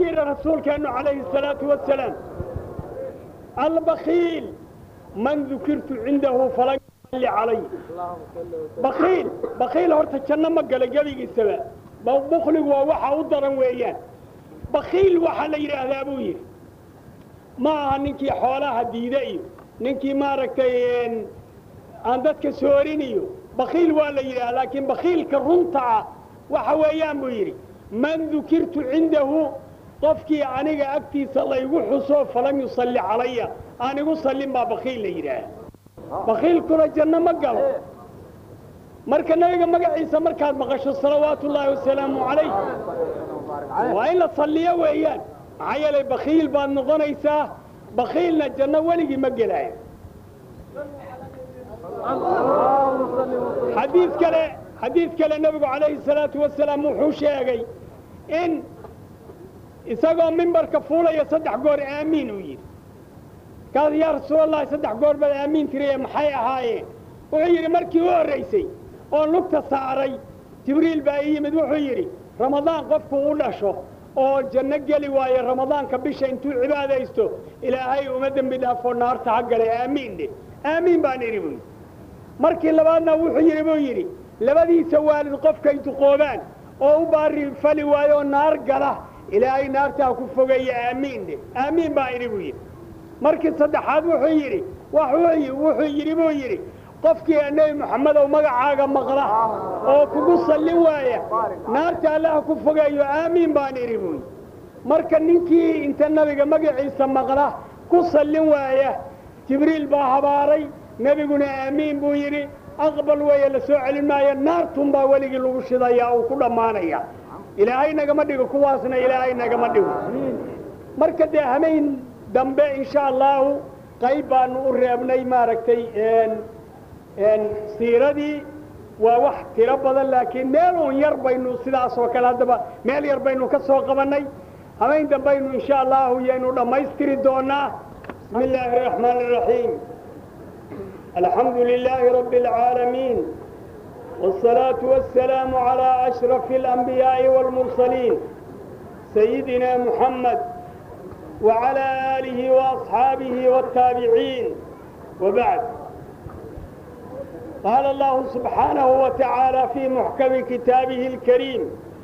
yidhi rasuulkeennu calayhi الsalaatu wasalaam albakiil man dukirtu cindahu falan yusalli calay bakiil bakiil horta janno ma gala gebigiisaba bukligu waa waxa u daran weeyaan bakiil waxaa la yidhaahdaa buu yidhi ma aha ninkii xoolaha diida iyo ninkii maaragtay aan dadka soorin iyo bakiil waa la yidhaha laakiin bakiilka runta ah waxa weeyaan buu yidhi man dukirtu cindahu qofkii aniga agtiisa laygu xuso falam yusalli calaya aan igu sallin baa bakiil la yidhaaha bakiilkuna janno ma galo marka nabiga magaciisa markaad maqasho salawaatu ullaahi wasalaamu calayh waa in la salliyo weeyaan maxaa yeelay bakiil baad noqonaysaa bakiilna janno weligii ma gelaayo xadiid kale xadiid kale nebigu calayhi salaatu wasalaam wuxuu sheegay in isagoo mimbarka fuulaya saddex goor aamiin uu yidhi kaas yaa rasuulallahi saddex goor baad aamiin tiriye maxay ahaayeen wuxuu yidhi markii u horraysay oo lugta saaray jibriil baa ii yimid wuxuu yidhi ramadaan qofku u dhasho oo janno geli waayo ramadaanka bisha intuu cibaadaysto ilaahay uma dembi dhaafo naarta ha gale aamiin dheh aamiin baan idhi buu yidhi markii labaadna wuxuu yidhi buu yidhi labadiisa waalid qofkay duqoobaan oo u baari fali waayo oo naar gala ilaahay naartaa ku fogeeya aamiin dheh aamiin baa idhi buu yidhi markii saddexaad wuxuu yidhi wuxuu yidhi buu yidhi qofkii nebi moxamedow magacaaga maqla oo kugu sallin waaya naarta allaha ku fogeeyo aamiin baan idhi buu yidhi marka ninkii inta nabiga magaciisa maqla ku sallin waaya jibriil baa habaaray nebiguna aamiin buu yidhi aqbal weeye la soo celin maayo naartun baa weligii lagu shidaya uu ku dhammaanaya ilaahay nagama dhigo kuwaasna ilaahay nagama dhigo marka dee hameyn dambe insha allahu qayb baanu u reebnay maaragtay siiradii waa wax tiro badan laakiin meel uun yar baynu sidaas oo kale haddaba meel yar baynu ka soo qabannay hameyn dambaynu insha allahu yaynu dhammaystiri doonaa bismi illaahi araxmaan araxiim الحمد لله رب العالمين والصلاة والسلام على أشرف الأنبياء والمرسلين سيدنا محمد وعلى آله وأصحابه والتابعين وبعد قال الله سبحانه وتعالى في محكم كتابه الكريم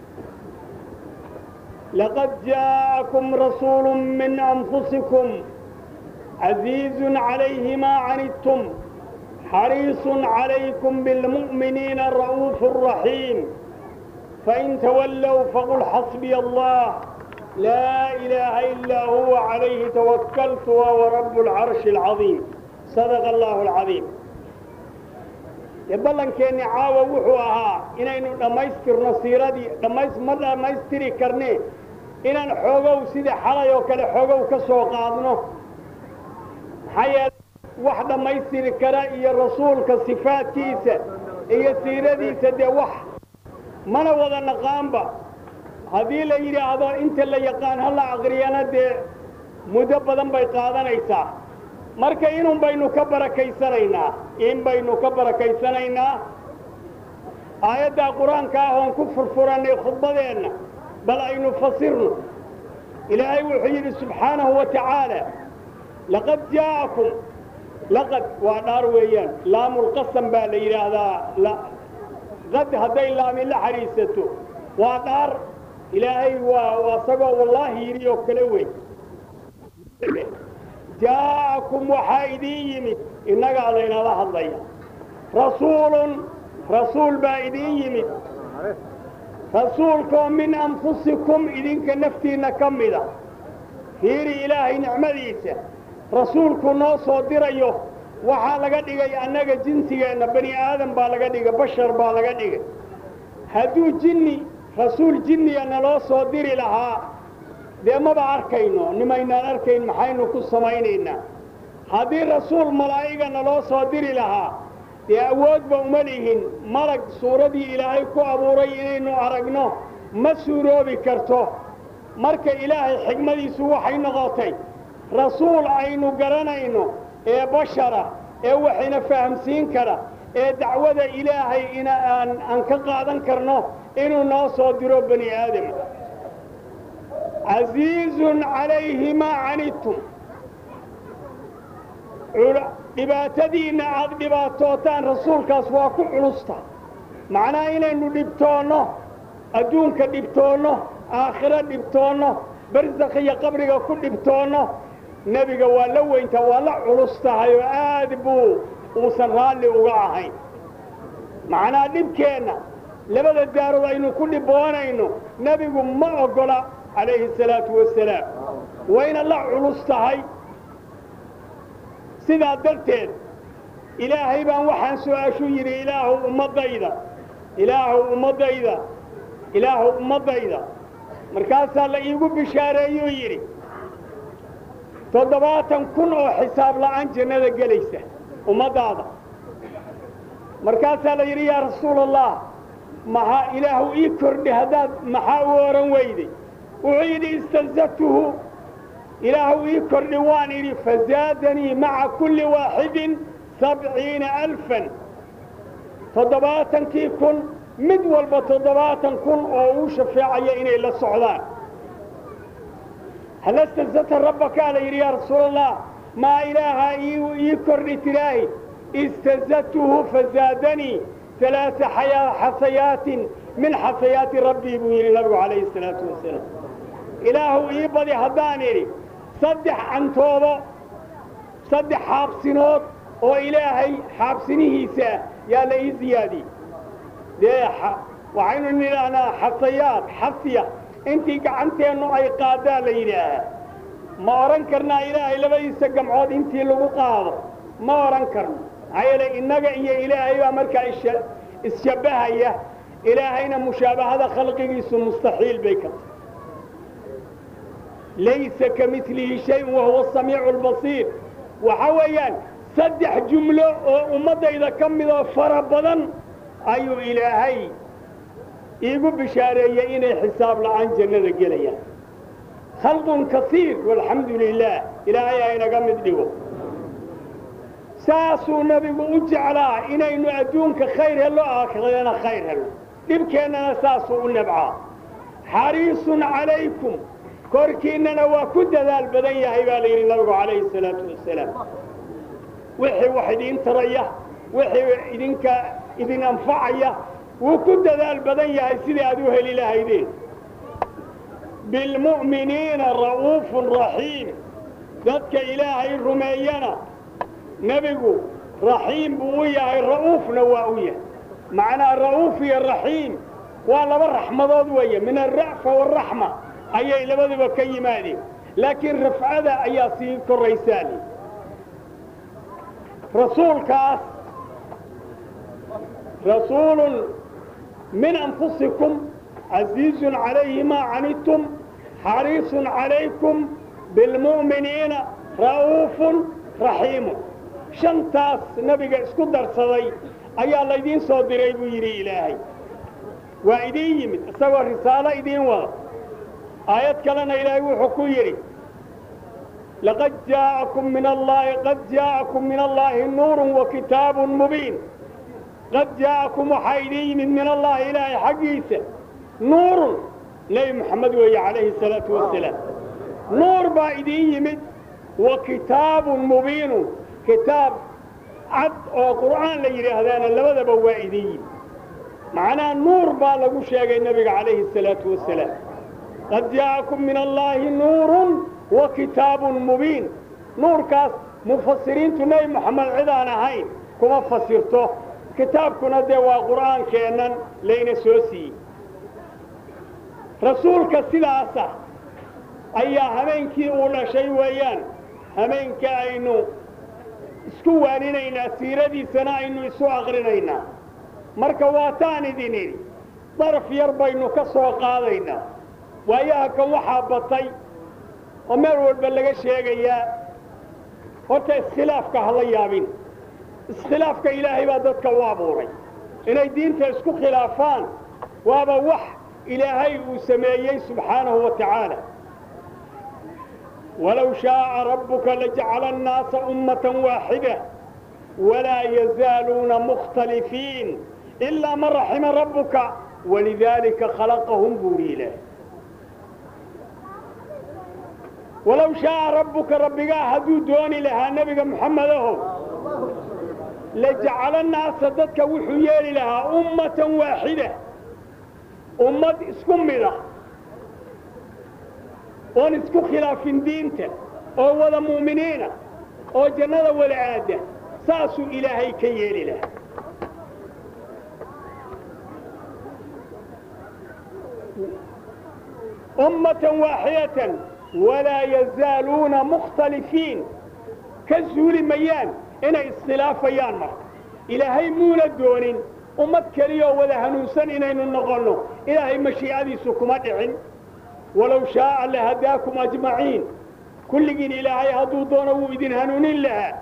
لقد جاءكم رسول من أنفسكم عزيز عليه ما عنتم حريص عليكم بالمؤمنين الرؤوف الرحيم فإن تولوا فقل حسبي الله لا إله إلا هو عليه توكلت وهو رب العرش العظيم صدق الله العظيم ballankeenni caawa wuxuu ahaa inaynu dhammaystirno siiradii dhammays ma dhammaystiri karne inaan xoogow sida xalay oo kale xoogow ka soo qaadno maxaa yeele wax dhammaystiri kara iyo rasuulka sifaadkiisa iyo siiradiisa dee wax mana wada naqaanba haddii la yidhaahdo inta la yaqaan ha la aqriyana dee muddo badan bay qaadanaysaa marka inun baynu ka barakaysanaynaa in baynu ka barakaysanaynaa aayaddaa qur-aanka ah oon ku furfurannay khudbadeenna bal aynu fasirno ilaahay wuxuu yidhi subxaanahu wa tacaala laqad jaa'akum laqad waa dhaar weeyaan laamulqasam baa la yidhaahdaa qad hadday laami la xariisato waa dhaar ilaahay waa asagoo wallaahi yidhi oo kale weyn jaa'akum waxaa idiin yimid innagaa laynala hadlaya rasuulun rasuul baa idiin yimid rasuulkoo min anfusikum idinka naftiinna ka mida fiiri ilaahay nicmadiisa rasuulku noo soo dirayo waxaa laga dhigay annaga jinsigeenna bani aadam baa laga dhigay bashar baa laga dhigay hadduu jinni rasuul jinniya naloo soo diri lahaa dee maba arkayno nimaynaan arkayn maxaynu ku samaynaynaa haddii rasuul malaa'iga naloo soo diri lahaa dee awoodba uma lihin malag suuradii ilaahay ku abuuray inaynu aragno ma suuroobi karto marka ilaahay xigmadiisu waxay noqotay rasuul aynu garanayno ee bashara ee waxayna fahamsiin kara ee dacwada ilaahay ina aan aan ka qaadan karno inuu noo soo diro bani aadama casiizun calayhi maa canidtum dhibaatadiinna aad dhibaatootaan rasuulkaas waa ku culusta macnaha inaynu dhibtoonno adduunka dhibtoonno aakhiro dhibtoonno barsakh iyo qabriga ku dhibtoonno nebiga waa la weyntaa waa la culus tahay oo aad buu uusan raalli uga ahayn macnaha dhibkeenna labada daarood aynu ku dhibboonayno nebigu ma oggola calayhi salaatu wasalaam wayna la culus tahay sidaa darteed ilaahay baan waxaan su-aashu yidhi ilaahu ummaddayda ilaahu ummaddayda ilaahu ummaddayda markaasaa la iigu bishaareeyuu yidhi toddobaatan kun oo xisaab la'aan jannada gelaysa ummaddaada markaasaa la yidhi yaa rasuula allah maxaa ilaahu ii kordhi haddaad maxaa u ohan weyday wuxuu yidhi istanzatuhu ilaahu ii kordhi waan idhi fazaadanii maca kulli waaxidin sabciina alfan toddobaatankii kun mid walba toddobaatan kun oo uu shafeecaya inay la socdaan hal istanzata rabbakaa la yidhi yaa rasuula allah maa ilaaha ii kordhi tiraahi istanzatuhu fazaadanii ثلاث حسيات من حسيات ربي بو يلي نبي عليه الصلاة والسلام إله إيبادي هداني صدح عن توبة صدح حابسنوت oo ilaahay xaabsinihiisa yaa la ii ziyaadiyey dee waxaynu nidhaahnaa xasayaad xasiya intii gacanteennu ay qaadaa la yidhaahaa ma odhan karnaa ilaahay labadiisa gamcood intii lagu qaado ma odhan karno maxaa yeelay innaga iyo ilaahay baa markaa isshabbahaya ilaahayna mushaabahada khalqigiisu mustaxiil bay ka tahay laysa ka milihi shayun wahuwa asamiicu albasiir waxa weeyaan saddex jumlo oo ummaddayda ka midoo fara badan ayuu ilaahay iigu bishaareeyey inay xisaab la'aan jannada gelayaan khalqun kasiir walxamdu lilaah ilaahay ha inaga mid dhigo saasuu nebigu u jeclaa inaynu adduunka khayr hello aakhirana khayr hello dhibkeennana saasuu u nabcaa xariisun calaykum korkiinnana waa ku dadaal badan yahay baa la yidhi nabigu calayhi salaatu wasalaam wixii wax idiin taraya wixii idinka idin anfacaya wuu ku dadaal badan yahay sidai aad u heli lahaydeen bilmu'miniina ra'uufun raxiim dadka ilaahay rumeeyana nebigu raxiim buu u yahay ra'uufna waa u yahay macnaa ra'uuf iyo raxiim waa laba raxmadood weeye min alra'fa waalraxma ayay labaduba ka yimaadeen laakiin rafcada ayaa sii korraysaani rasuulkaas rasuulun min anfusikum casiizun calayhi maa canidtum xariisun calaykum bilmu'miniina ra'uufun raxiimun shantaas nebiga isku darsaday ayaa laydiin soo diray buu yidhi ilaahay waa idiin yimid isagoo risaalo idiin wada aayad kalena ilaahay wuxuu ku yidhi laqad jaa'akum min allaahi qad jaa'akum min allaahi nuurun wa kitaabun mubiin qad jaa'akum waxaa idiin yimid min allaahi ilaahay xaggiisa nuurun nebi moxamed weeye calayhi salaatu wasalaam nuur baa idiin yimid wa kitaabun mubiinun kitaab cad oo qur'aan la yidhaahdaana labadaba waa idiin yimid macnaha nuur baa lagu sheegay nebiga calayhi salaatu wasalaam qad jaa'akum min allaahi nuurun wa kitaabun mubiin nuurkaas mufasiriintu nebi moxamed cidaan ahayn kuma fasirto kitaabkuna dee waa qur'aankeennan layna soo siiyey rasuulka sidaasa ayaa habeenkii uu dhashay weeyaan habeenka aynu isku waaninaynaa siiradiisana aynu isu aqrinaynaa marka waataan idin idhi daraf yar baynu ka soo qaadaynaa waayaha kan waxaa batay oo meel walba laga sheegayaa horta iskhilaafka hala yaabin iskhilaafka ilaahay baa dadka u abuuray inay diinta isku khilaafaan waaba wax ilaahay uu sameeyey subxaanahu wa tacaala walow shaaءa rabbuka lajacala annaasa ummatan waaxida walaa yazaaluuna mukhtalifiin ilaa man raxima rabbuka walidaalika khalaqahum buuri ilaahay walow shaaa rabbuka rabbigaa hadduu dooni lahaa nebiga moxamedahow lajacala naasa dadka wuxuu yeeli lahaa ummatan waaxida ummad isku mida oon isku khilaafin diinta oo wada mu'miniina oo jannada wada aada saasuu ilaahay ka yeeli lahaa ummatan waaxidatan walaa yazaaluuna mukhtalifiin ka suuli mayaan inay iskhilaafayaan marka ilaahay muuna doonin ummad keliyoo wada hanuunsan inaynu noqonno ilaahay mashiicadiisu kuma dhicin walow shaaa lahadaakum ajmaciin kulligiin ilaahay hadduu doono wuu idin hanuunin lahaa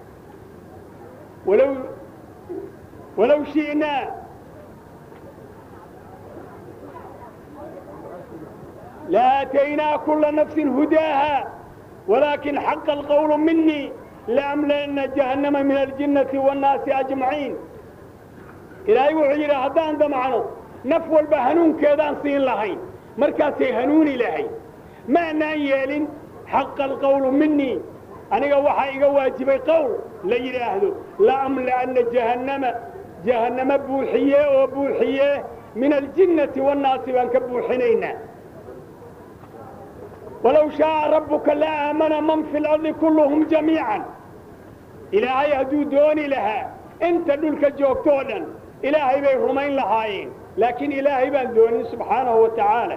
walow walow shi'naa لآتينا كل نفس هداها ولكن حق القول مني لأملأن جهنم من الجنة والناس أجمعين إلهي وحيرا هدان دمعنا نفو البهنون كيدان سين لهين مركاسي هنون إلهي ما نايل حق القول مني أنا وحا إيقا واجبي قول ليري أهدو لأملأن جهنم جهنم بوحية وبوحية من الجنة والناس وانك بوحنينا ولو شاء ربك لآمن من في الأرض كلهم جميعا إلهي هدو دوني لها انت دولك جوكتونا إلهي بي رمين لهاين لكن إلهي بان دوني سبحانه وتعالى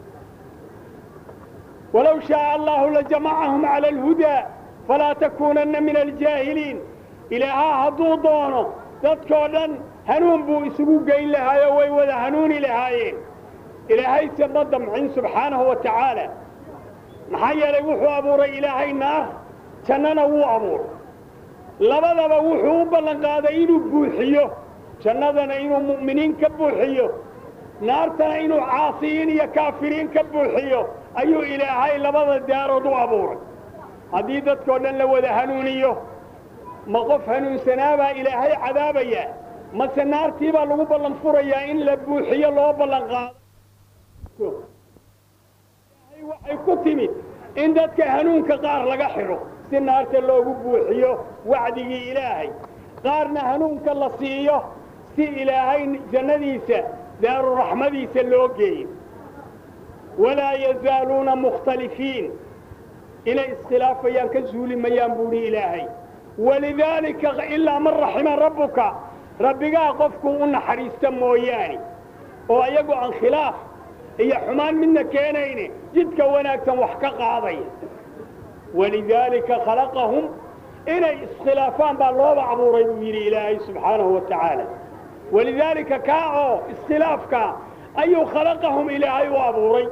ولو شاء الله لجمعهم على الهدى فلا تكونن من الجاهلين إلها هدو دونه dadkoo hanuun buu isugu geyn lahaayo way wada hanuuni lahaayeen ilaahayse ma damcin subxaanahu wa tacaala maxaa yeelay wuxuu abuuray ilaahay naar jannana wuu abuuray labadaba wuxuu u ballan qaaday inuu buuxiyo jannadana inuu mu'miniin ka buuxiyo naartana inuu caasiyiin iyo kaafiriin ka buuxiyo ayuu ilaahay labada daarood u abuuray haddii dadkoo dhan la wada hanuuniyo ma qof hanuunsanaabaa ilaahay cadaabayaa mase naartii baa lagu ballan furayaa in la buuxiyo loo ballan qaado waxay ku timid in dadka hanuunka qaar laga xidho si naarta loogu buuxiyo wacdigii ilaahay qaarna hanuunka la siiyo si ilaahay jannadiisa daaruraxmadiisa loo geeyo walaa yazaaluuna mukhtalifiin inay iskhilaafayaan ka suuli mayaan buuhi ilaahay walidaalika ilaa man raxima rabbuka rabbigaa qofkuu u naxariista mooyaane oo iyagu aan khilaaf iyo xumaan midna keenayne jidka wanaagsan wax ka qaadaya walidaalika khalaqahum inay iskhilaafaan baa looba abuuray buu yidhi ilaahay subxaanahu wa tacaala walidaalika kaa oo iskhilaafkaa ayuu khalaqahum ilaahay u abuuray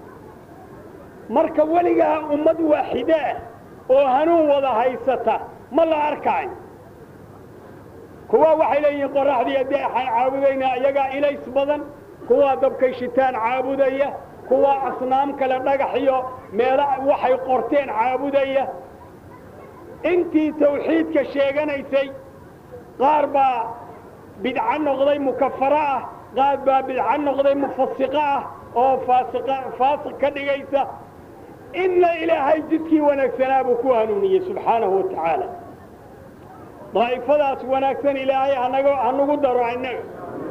marka weligaa ummad waaxidaah oo hanuun wada haysata ma la arkaayo kuwa waxay leeyihiin qoraxdii deexay caabudaynaa iyagaa ilays badan kuwaa dabkay shitaan caabudaya kuwaa asnaam kale dhagax iyo meelo waxay qorteen caabudaya intii tawxiidka sheeganaysay qaar baa bidco noqday mukafaro ah qaar baa bidco noqday mufasiqo ah oo faasiq faasiq ka dhigaysa inna ilaahay jidkii wanaagsanaa buu ku hanuuniyey subxaanahu wa tacaala daa'ifadaas wanaagsan ilaahay hanaga hanagu daro innaga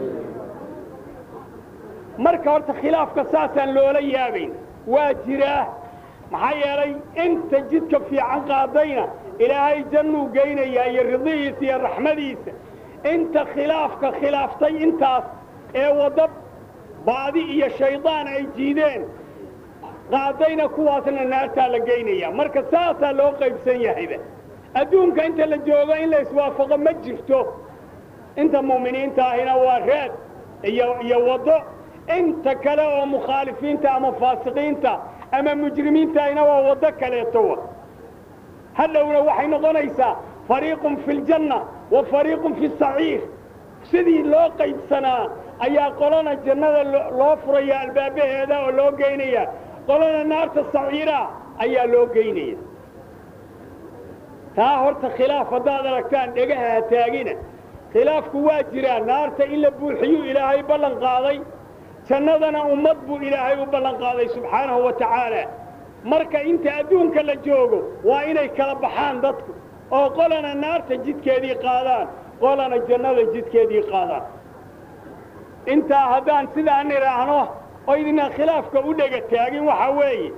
marka horta khilaafka saasaan loola yaabayn waa jiraa maxaa yeelay inta jidka fiican qaadayna ilaahay jannuu geynayaa iyo ridihiisa iyo raxmadiisa inta khilaafka khilaaftay intaas ee waddo baadi iyo shaydaan ay jiideen qaadayna kuwaasna naartaa la geynaya marka saasaa loo qaybsan yahayba adduunka inta la joogo in la iswaafaqo ma jirto inta mu'miniinta ahina waa reed iyo iyo waddo inta kale oo mukhaalifiinta ama faasiqiinta ama mujrimiinta ahina waa waddo kaleetowa hadhowna waxay noqonaysaa fariiqun fi ljanna wa fariiqun fi saciir sidii loo qaybsanaa ayaa qolana jannada loo furaya albaabaheeda oo loo geynaya qolana naarta saciira ayaa loo geynaya taa horta khilaaf haddaad aragtaan dhegaha ha taagina khilaafku waa jiraa naarta in la buuxiyuu ilaahay ballan qaaday jannadana ummad buu ilaahay u ballan qaaday subxaanahu wa tacaala marka inta adduunka la joogo waa inay kala baxaan dadku oo qolana naarta jidkeedii qaadaan qolana jannada jidkeedii qaadaan intaa haddaan sidaan idhaahno oo idinaan khilaafka u dhega taagin waxaa weeye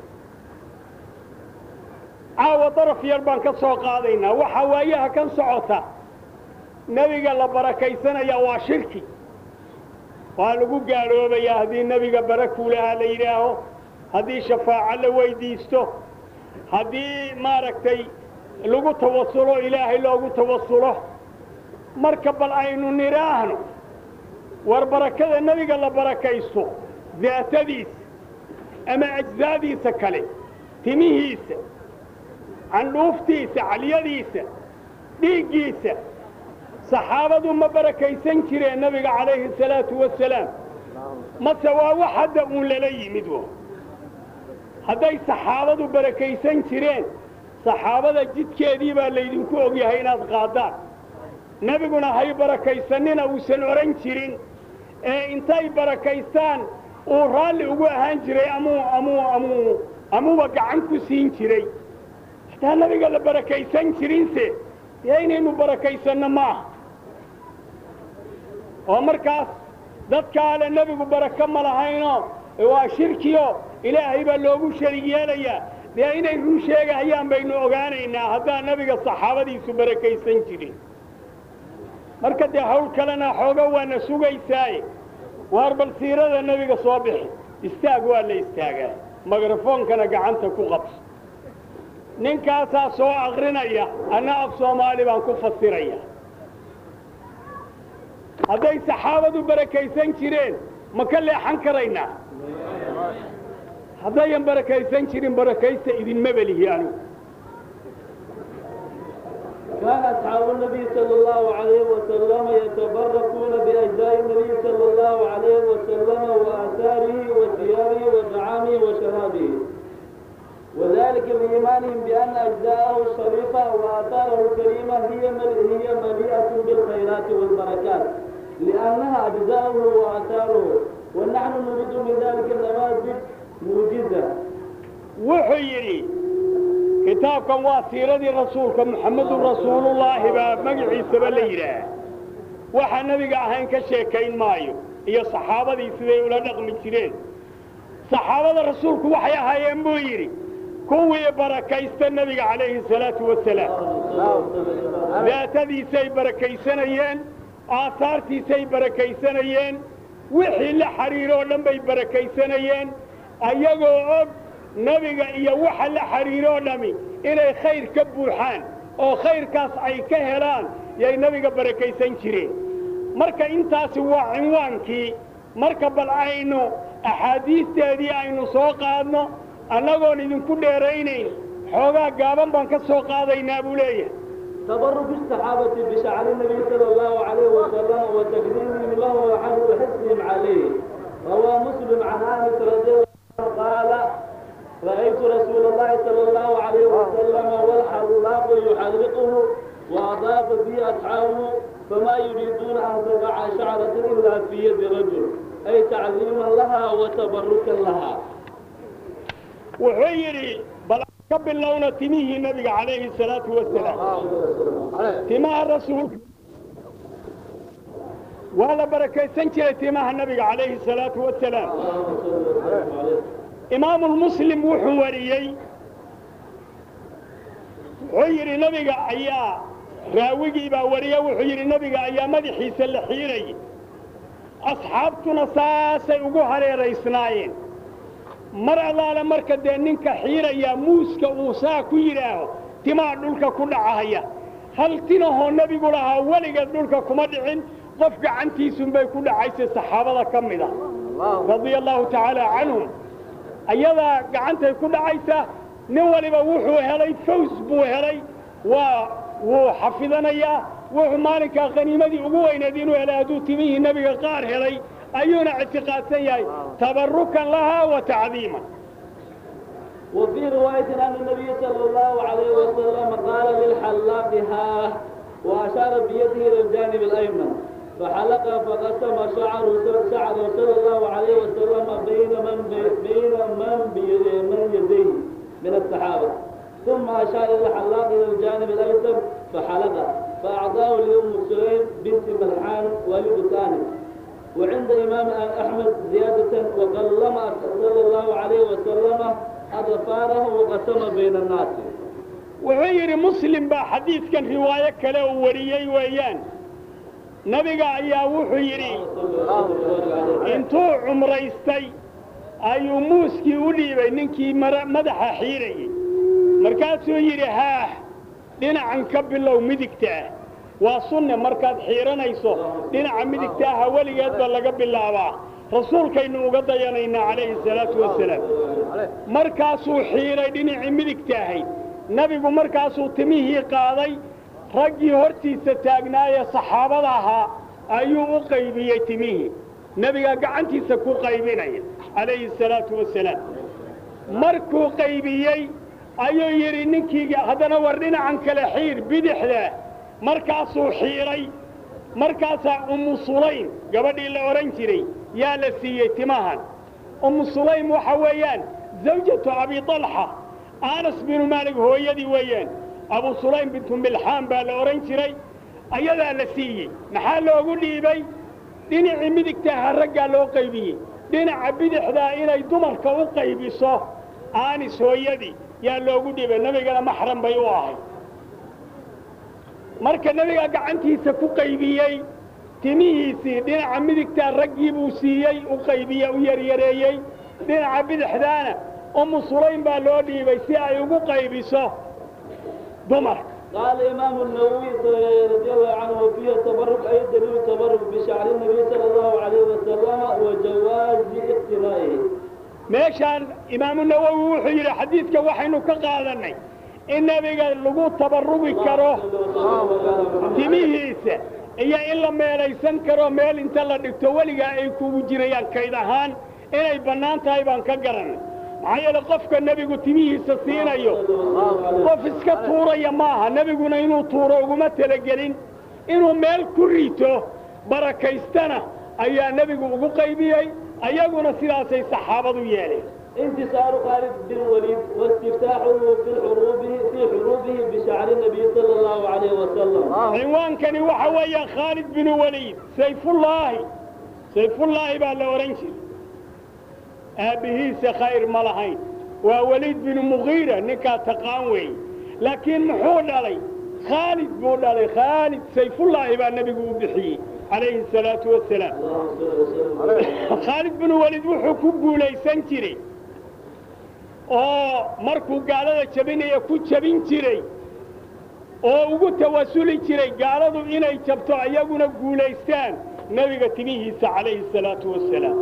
caawa daraf yar baan ka soo qaadaynaa waxaa waayaha kan socota nebiga la barakaysanaya waa shirki waa lagu gaaloobayaa haddii nebiga barakuulahaa la yidhaaho haddii shafaaco la weydiisto haddii maaragtay lagu tawasulo ilaahay loogu tawasulo marka bal aynu nidhaahno war barakada nebiga la barakaysto daatadiisa ama ajsaadiisa kale timihiisa candhuuftiisa calyadiisa dhiiggiisa saxaabadu ma barakaysan jireen nebiga calayhi salaatu wasalaam mase waa wax hadda uun lala yimid wo hadday saxaabadu barakaysan jireen saxaabada jidkeedii baa laydinku ogyahay inaad qaadaan nebiguna hay barakaysanina uusan odhan jirin ee intay barakaystaan uu raalli ugu ahaan jiray amuu amuu amuu amuuba gacan ku siin jiray hataa nebiga la barakaysan jirinse dee inaynu barakaysanno maaha oo markaas dadkaale nebigu barako ma lahayno waa shirkiyo ilaahay baa loogu sharig yeelayaa dee inay run sheegahayaan baynu ogaanaynaa haddaan nebiga saxaabadiisu barakaysan jirin marka dee hawl kalena xooga waana sugaysaaye waar bal siirada nebiga soo bixi istaag waa la istaagaa mikrofoonkana gacanta ku qabso ninkaasaa soo akrinaya anna af soomaali baan ku fasiraya hadday saxaabadu barakaysan jireen ma ka leexan karaynaa haddayan barakaysan jirin barakaysta idinma belihi anigu كان أصحاب النبي صلى الله عليه وسلم يتبركون بأجزاء النبي صلى الله عليه وسلم وآثاره وثيابه وطعامه وشرابه وذلك بإيمانهم بأن أجزاءه الشريفة وآثاره الكريمة هي مل- هي مليئة بالخيرات والبركات لأنها أجزاؤه وآثاره ونحن نريد من ذلك النماذج موجزة wuxuu yidhi kitaabkan waa siiradii rasuulka muxammedun rasuulullaahi baa magaciisaba la yidhaah waxa nebiga ahayn ka sheekayn maayo iyo saxaabadii siday ula dhaqmi jireen saxaabada rasuulku waxay ahaayeen buu yidhi kuwii barakaysta nebiga calayhi salaatu wasalaam daatadiisay barakaysanayeen aasaartiisay barakaysanayeen wixii la xidhiiroo dhan bay barakaysanayeen ayagoo og nebiga iyo waxa la xidhiiroo dhammi inay khayr ka buuxaan oo khayrkaas ay ka helaan yay nebiga barakaysan jireen marka intaasi waa cinwaankii marka bal aynu axaadiisteedii aynu soo qaadno annagoon idinku dheeraynayn xoogaa gaaban baan ka soo qaadaynaa buu leeyahay تبرك الصحابة بشعر النبي صلى الله عليه وسلم وتقديمهم له وحمد حسنهم عليه روى مسلم عن انس رضي الله عنه قال رأيت رسول الله صلى الله عليه وسلم والحلاق يحلقه وأضاف به أصحابه فما يريدون أن تقع شعرة إلا في يد رجل أي تعظيما لها وتبركا لها wuxuu yidhi bal ka bilowna timihii nebiga calayhi salaatu wasalaam timaha rasuulka waa la barakaysan jiray timaha nebiga calayhi salaatu wasalaam اللهم صل وسلم عليه imaamulmuslim wuxuu wariyey wuxuu yidhi nebiga ayaa raawigii baa wariye wuxuu yidhi nebiga ayaa madaxiisa la xiirayay asxaabtuna saasay ugu hareeraysnaayeen mar allaale marka dee ninka xiirayaa muuska uu saa ku yidhaaho timaa dhulka ku dhacahaya hal tinahoo nebigu lahaa weligeed dhulka kuma dhicin qof gacantiisunbay ku dhacaysay saxaabada ka mid a radia allahu tacaala canhum ayadaa gacantay ku dhacaysa nin waliba wuxuu helay faws buu helay waa wuu xafidanayaa wuxuu maalinkaa khaniimadii ugu weyneed inuu helay hadduu timihii nebiga qaar helay ayuuna ictiqaadsan yahay tabarukan lahaa wa tacdiiman وفي رواية أن النبي صلى الله عليه وسلم قال للحلاق ها وأشار بيده إلى الجانب الأيمن فحلق فقسم شعر شعر صلى الله عليه وسلم بين من بين من بيد- من يديه من الصحابة ثم أشار إلى الحلاق إلى الجانب الأيسر فحلق فأعطاه لأم سليم بنت ملحان والد ثاني وعند إمام أحمد زيادة وقلم صلى الله عليه وسلم أظفاره وقسم بين الناس wuxuu yidhi muslim baa xadiidkan riwaayo kale uu wariyey weeyaan nebiga ayaa wuxuu yidhi intuu cumraystay ayuu muuskii u dhiibay ninkii madaxa xiirayey markaasuu yidhi haah dhinacan ka bilow midigta ah waa sunne markaad xiiranayso dhinaca midigta aha weligeed baa laga bilaabaa rasuulkaynu uga dayanaynaa calayhi salaatu wasalaam markaasuu xiiray dhinacii midigta ahayd nebigu markaasuu timihii qaaday raggii hortiisa taagnaayee saxaabada ahaa ayuu u qaybiyey timihii nebigaa gacantiisa ku qaybinaya calayhi salaatu wasalaam markuu qaybiyey ayuu yidhi ninkii haddana war dhinacan kale xiir bidixda markaasuu xiiray markaasaa ummu sulaym gabadhii la odhan jiray yaa la siiyey timahan ummu sulaym waxa weeyaan zawjatu abi talxa anas binu maalig hooyadii weeyaan abu sulaym bintu milxaan baa la odhan jiray ayadaa la siiyey maxaa loogu dhiibay dhinacii midigtaaha raggaa loo qaybiyey dhinaca bidixdaa inay dumarka u qaybiso aanis hooyadii yaa loogu dhiibay nebigana maxram bay u ahay marka nebigaa gacantiisa ku qaybiyey timihiisii dhinaca midigtaa raggii buu siiyey u qaybiye u yaryareeyey dhinaca bidixdaana ummu sulaym baa loo dhiibay si ay ugu qaybiso dumarka قال الإمام النووي رضي الله عنه وفيه التبرك أي دليل التبرك بشعر النبي صلى الله عليه وسلم وجواز اقتنائه meeshaan imaamu nawowi wuxuu yidhi xadiidka waxaynu ka qaadannay in nebiga lagu tabarrugi karo timihiisa iyo in la meelaysan karo meel inta la dhigto weligaa ay kugu jirayaan kayd ahaan inay bannaan tahay baan ka garannay maxaa yeele qofka nebigu timihiisa siinayo qof iska tuuraya maaha nebiguna inuu tuuro uguma talagelin inuu meel ku rito barakaystana ayaa nebigu ugu qaybiyey ayaguna sidaasay saxaabadu yeeleen انتصار خالد بن الوليد واستفتاحه في حروبه في حروبه بشعر النبي صلى الله عليه وسلم cinwaankani waxa weeyaan khaalid binu waliid sayfullaahi sayfullaahi baa la odhan jiray aabbihiisa khayr ma lahayn waa weliid binu mugiira ninkaa taqaan weeye laakiin muxuu dhalay khaalid buu dhalay khaalid sayfullaahi baa nebigu u bixiyey calayhi salaatu wasalaam khaalid binu waliid wuxuu ku guulaysan jiray oo markuu gaalada jabinaya ku jabin jiray oo ugu tawasuli jiray gaaladu inay jabto iyaguna guulaystaan nebiga timihiisa calayhi salaatu wasalaam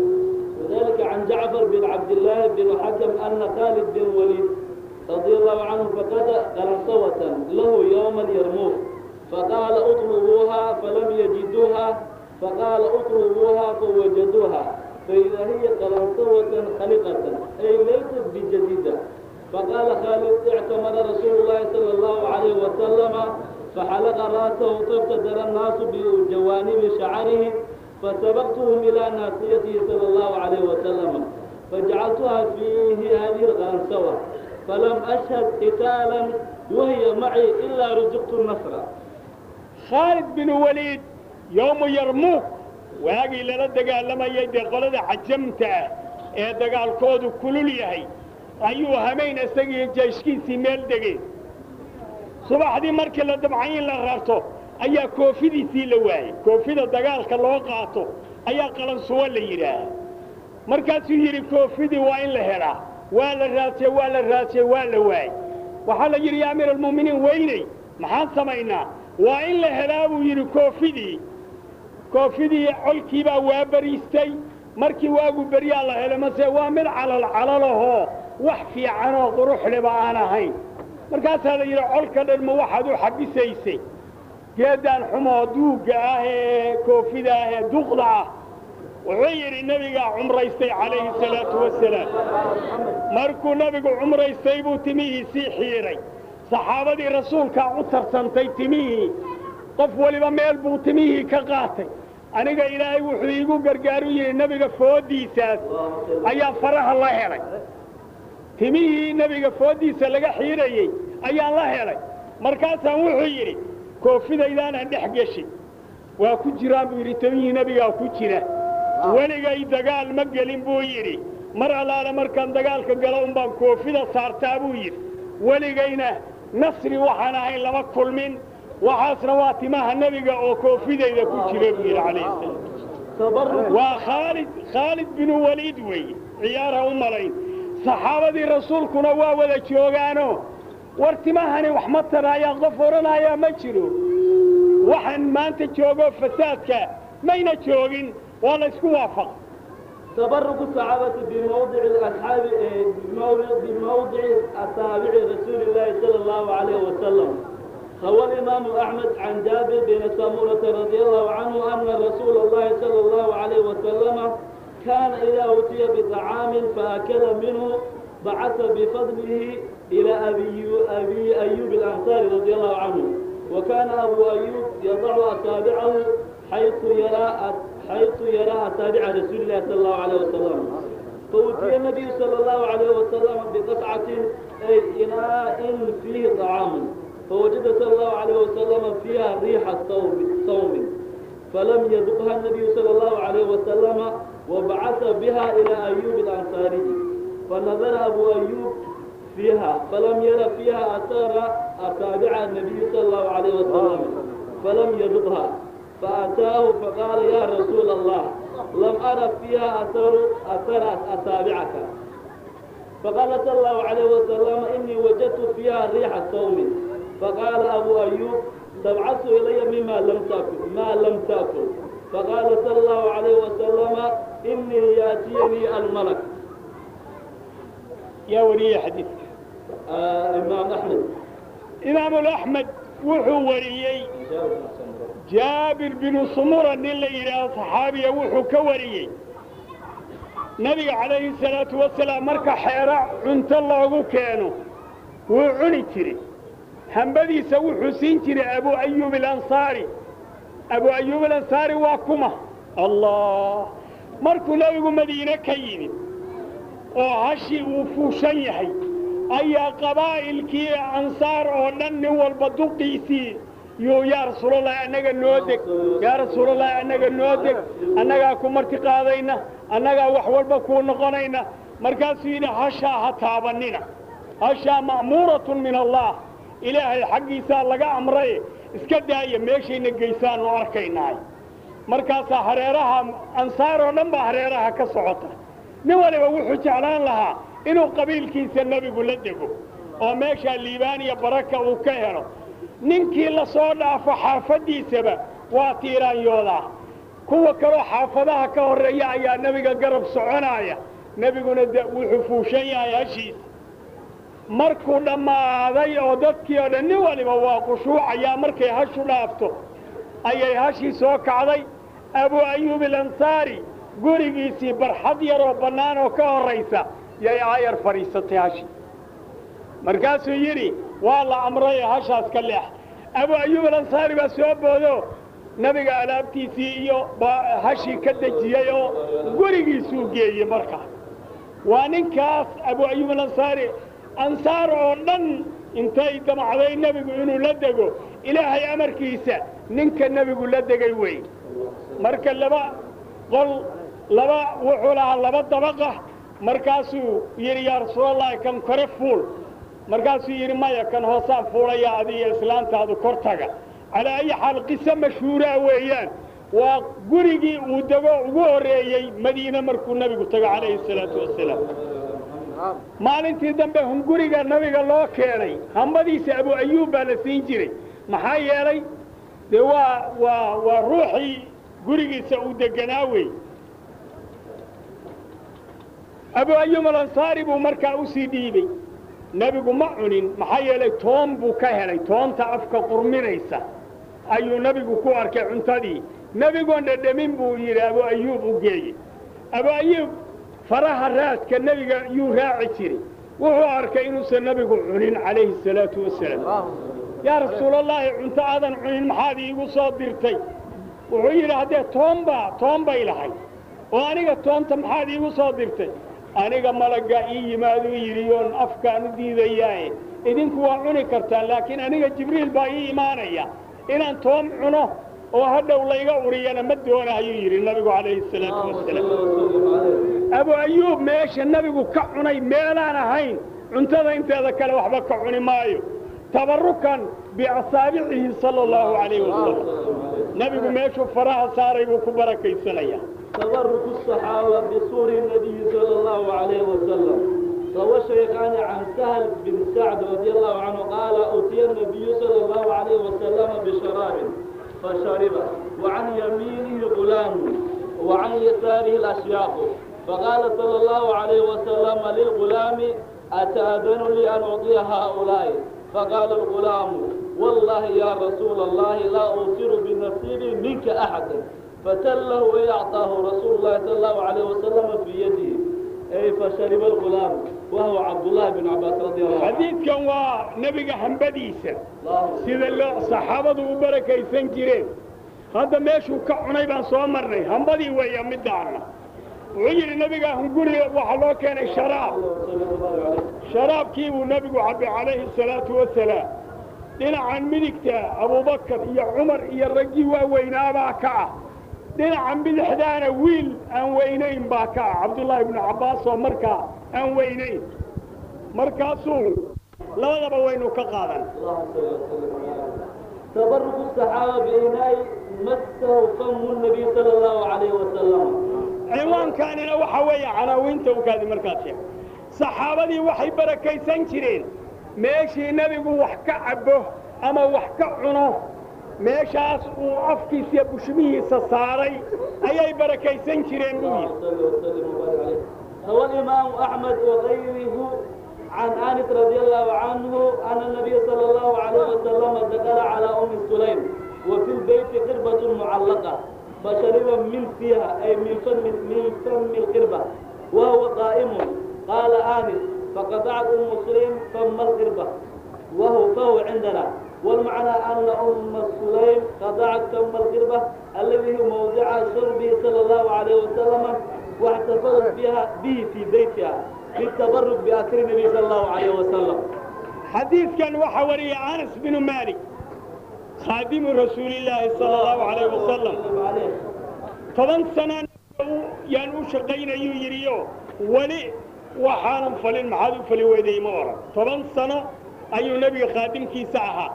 وذلك عن جعفر بن عبد الله بن حكم أن خالد بن وليد رضي الله عنه فقد قرصوة له يوم اليرموك فقال اطلبوها فلم يجدوها فقال اطلبوها فوجدوها فإذا هي قرنصوة خلقة أي ليست بجديدة فقال خالد اعتمد رسول الله صلى الله عليه وسلم فحلق رأسه فابتدر الناس بجوانب شعره فسبقتهم إلى ناصيته صلى الله عليه وسلم فجعلتها فيه هذه الغنسوة فلم أشهد قتالا وهي معي إلا رزقت النصر khaalid binu waliid yowmu yarmuuk waagii lala dagaalamayay dee qolada xajamta ah ee dagaalkoodu kulul yahay ayuu hamayn isagiiyo jayshkiisii meel degeen subaxdii markii la dabcay in la rarto ayaa koofidiisii la waayey koofida dagaalka loo qaato ayaa qalansuwo la yidhaaha markaasuu yidhi koofidii waa in la helaa waa la raadsiyey waa la raadsiyey waa la waayey waxaa la yidhi yaa amiir almu'miniin weynay maxaan samaynaa waa in la helaa buu yidhi koofidii koofidii colkii baa waa bariistay markii waagu beryaa la helay mase waa mid calal calalahoo wax fiicanoo quruxleba aan ahayn markaasaa la yidhi colka dhan ma waxaad u xabisaysay geeddaan xumoo duugga ah ee koofida ah ee duqda ah wuxuu yidhi nebigaa cumraystay calayhi salaatu wasalaam markuu nebigu cumraystay buu timihiisii xiidhay saxaabadii rasuulkaa u tarsantay timihii qof weliba meel buu timihii ka qaatay aniga ilaahay wuxuu iigu gargaaru yidhi nebiga fooddiisaas ayaa faraha la helay timihii nebiga fooddiisa laga xiirayey ayaan la helay markaasaan wuxuu yidhi koofidaydaanan dhex geshin waa ku jiraan buu yidhi timihii nebigaa ku jira weligay dagaal ma gelin buu yidhi mar allaale markaan dagaalka galo unbaan koofida saartaa buu yidhi weligayna nasri waxaan ahayn lama kulmin waxaasna waa timaha nebiga oo koofidayda ku jira buu yidhi calayhi salaam tabaruk waa khaalid khaalid binu waliid weeye ciyaara u malayn saxaabadii rasuulkuna waa wada joogaano war timahani wax ma taraayaan qof odhanayaa ma jiro waxaan maanta joogo fasaadka mayna joogin waa la isku waafaq تبرك الصحابة بموضع الأصحاب إيه، بموضع بموضع أصابع رسول الله صلى الله عليه وسلم روى الإمام أحمد عن جابر بن سمورة رضي الله عنه أن رسول الله صلى الله عليه وسلم كان إذا أوتي بطعام فأكل منه بعث بفضله إلى أبي أبي أيوب الأنصاري رضي الله عنه وكان أبو أيوب يضع أصابعه حيث يرى حيث يرى أصابع رسول الله صلى الله عليه وسلم فأتي النبي صلى الله عليه وسلم بقطعة أي إناء فيه طعام فوجد صلى الله عليه وسلم فيها ريح الصوم صوم فلم يذقها النبي صلى الله عليه وسلم وبعث بها إلى أيوب الأنصاري فنظر أبو أيوب فيها فلم ير فيها أثار أصابع النبي صلى الله عليه وسلم فلم يذقها فأتاه فقال يا رسول الله لم أرى فيها أثر أثر أصابعك فقال صلى الله عليه وسلم إني وجدت فيها ريح الصوم فقال أبو أيوب تبعث إلي مما لم تأكل ما لم تأكل فقال صلى الله عليه وسلم إني يأتيني الملك yaa wariyey xadiidka آه إمام أحمد imaamu axmed wuxuu wariyey jaabir binu sumura nin la yidhaaho saxaabiya wuxuu ka wariyey nebiga calayhi salaatu wasalaam marka xeero cunto loogu keeno wuu cuni jiray hambadiisa wuxuu siin jiray abu ayuub alansaari abu ayuub alansaari waa kuma allah markuu nebigu madiine ka yimid oo hashii uu fuushan yahay ayaa qabaa'ilkii ansaar oo dhan nin walba duqiisii yuu yaa rasuulalahi annaga noo deg yaa rasuulalahi annaga noo deg annagaa ku marti qaadayna annagaa wax walba kuu noqonayna markaasuu yidhi hashaa ha taabannina hashaa ma'muuratun min allah ilaahay xaggiisaa laga amraye iska daaya meeshayna geysaanu arkaynaay markaasaa hareeraha ansaar oo dhan baa hareeraha ka socota nin waliba wuxuu jeclaan lahaa inuu qabiilkiisa nebigu la dego oo meeshaa liibaan iyo baraka uu ka helo ninkii la soo dhaafo xaafaddiisaba waa tiiraanyoodaa kuwa kaloo xaafadaha ka horreeya ayaa nebiga garab soconaaya nebiguna de wuxuu fuushan yahay hashiisa markuu dhammaaday oo dadkii oo dhan nin waliba waa qushuucayaa markay hashu dhaafto ayay hashii soo kacday abu ayuub alansaari gurigiisii barxad yaroo bannaan oo ka horraysa yay aayar fadhiisatay hashi markaasuu yidhi waa la amray hashaas ka leex abu ayuub alansaari baa soo boodo nebiga alaabtiisii iyo baa hashii ka dejiyey oo gurigiisuu geeyey markaa waa ninkaas abu ayuub alansaari ansaar oo dhan intay damacday nebigu inuu la dego ilaahay amarkiisa ninka nebigu la degay wey marka laba qol laba wuxuu lahaa laba dabaqa markaasuu yidhi yaa rasuulallahi kan kore fuul markaasuu yidhi maya kan hoosaan fuulaya adiga islaantaadu kor taga calaa ayi xaal qiso mashhuuraa weeyaan waa gurigii uu dego ugu horreeyey madiine markuu nebigu tago calayhi salaatu wasalaam maalintii dambe hunguriga nabiga loo keenay hambadiisa abu ayuub baa la siin jiray maxaa yeelay dee waa waa waa ruuxii gurigiisa uu deganaa wey abu ayuub alansaari buu markaa u sii dhiibey nebigu ma cunin maxaa yeelay toon buu ka helay toonta afka qurminaysa ayuu nebigu ku arkay cuntadii nebigoon dhedhemin buu yidhi abu ayuub u geeyey abu ayuub faraha raadka nebiga yuu raaci jiray wuxuu arkay inuusan nebigu cunin calayhi salaatu wasalaam yaa rasuulallaahi cunto aadan cunin maxaad iigu soo dirtay wuxuu yidhi haddee toonbaa toon bay lahay oo aniga toonta maxaad iigu soo dirtay aniga malagga ii yimaaduu yidhi oon afkaan u diidayaaye idinku waa cuni kartaan laakiin aniga jibriil baa ii imaanaya inaan toom cuno oo hadhow layga uriyana ma doona ayuu yidhi nabigu calayhi salaatu wasalaam abu ayuub meesha nabigu ka cunay meelaan ahayn cuntada inteeda kale waxba ka cuni maayo tabarukan biasaabicihi sala allahu calayhi wasalam nabigu meeshuu faraha saaray buu ku barakaysanaya تبرك الصحابة بصور النبي صلى الله عليه وسلم روى الشيخان عن سهل بن سعد رضي الله عنه قال أتي النبي صلى الله عليه وسلم بشراب فشرب وعن يمينه غلام وعن يساره الأشياخ فقال صلى الله عليه وسلم للغلام أتأذن لي أن أعطي هؤلاء فقال الغلام والله يا رسول الله لا أوصر بنصيبي منك أحدا فتله ويعطاه رسول الله صلى الله عليه وسلم في يده أي فشرب الغلام وهو عبد الله بن عباس رضي الله عنه xadiidkan waa nebiga hambadiisa اللهم sida loo saxaabadu u barakaysan jireen hadda meeshuu ka cunay baan soo marnay hambadii weeya midaana wuxuu yidhi nebiga hunguri waxaa loo keenay sharaab صلى الله عليه sharaabkii buu nebigu cabbay calayhi salaatu wasalaam dhinacan midigta abubakar iyo cumar iyo raggii waaweynaabaa ka ah dhinacan bidixdaana wiil aan weynayn baa ka ah cabdullaahi ibnu cabbaas oo markaa aan weynayn markaasuu labadaba waynu ka qaadan اللهم صل وسلم وبارك تبرك الصحابة بإناء مسه فم النبي صلى الله عليه وسلم ciwaankaanina waxa weeye canaawiinta ukaadi markaad sheeg saxaabadii waxay barakaysan jireen meeshii nebigu wax ka cabbo ama wax ka cuno meeshaas uu afkiisa iyo bushmihiisa saaray ayay barakaysan jireen buu yidhi صلى وسلم وبارك عليه روى الإمام أحمد وغيره عن أنس رضي الله عنه أن النبي صلى الله عليه وسلم دخل على أم سليم وفي البيت قربة معلقة فشرب من فيها أي من فم من فم القربة وهو قائم قال آنس فقطعت أم سليم فم القربة وهو فهو عندنا والمعنى أن أم سليم قطعت فم القربة الذي هو موضع شربه صلى الله عليه وسلم واحتفظت بها به في بيتها للتبرك بأثر النبي صلى الله عليه وسلم xadiidkan waxaa wariyay anas binu maalik khaadimu rasuulillaahi sala allahu calayh wasalam وسلم عليه toban sana yaan u shaqaynayuu yidhiyo weli waxaanan falin maxaad u fali weyday ma oran toban sano ayuu nebiga khaadimkiisa ahaa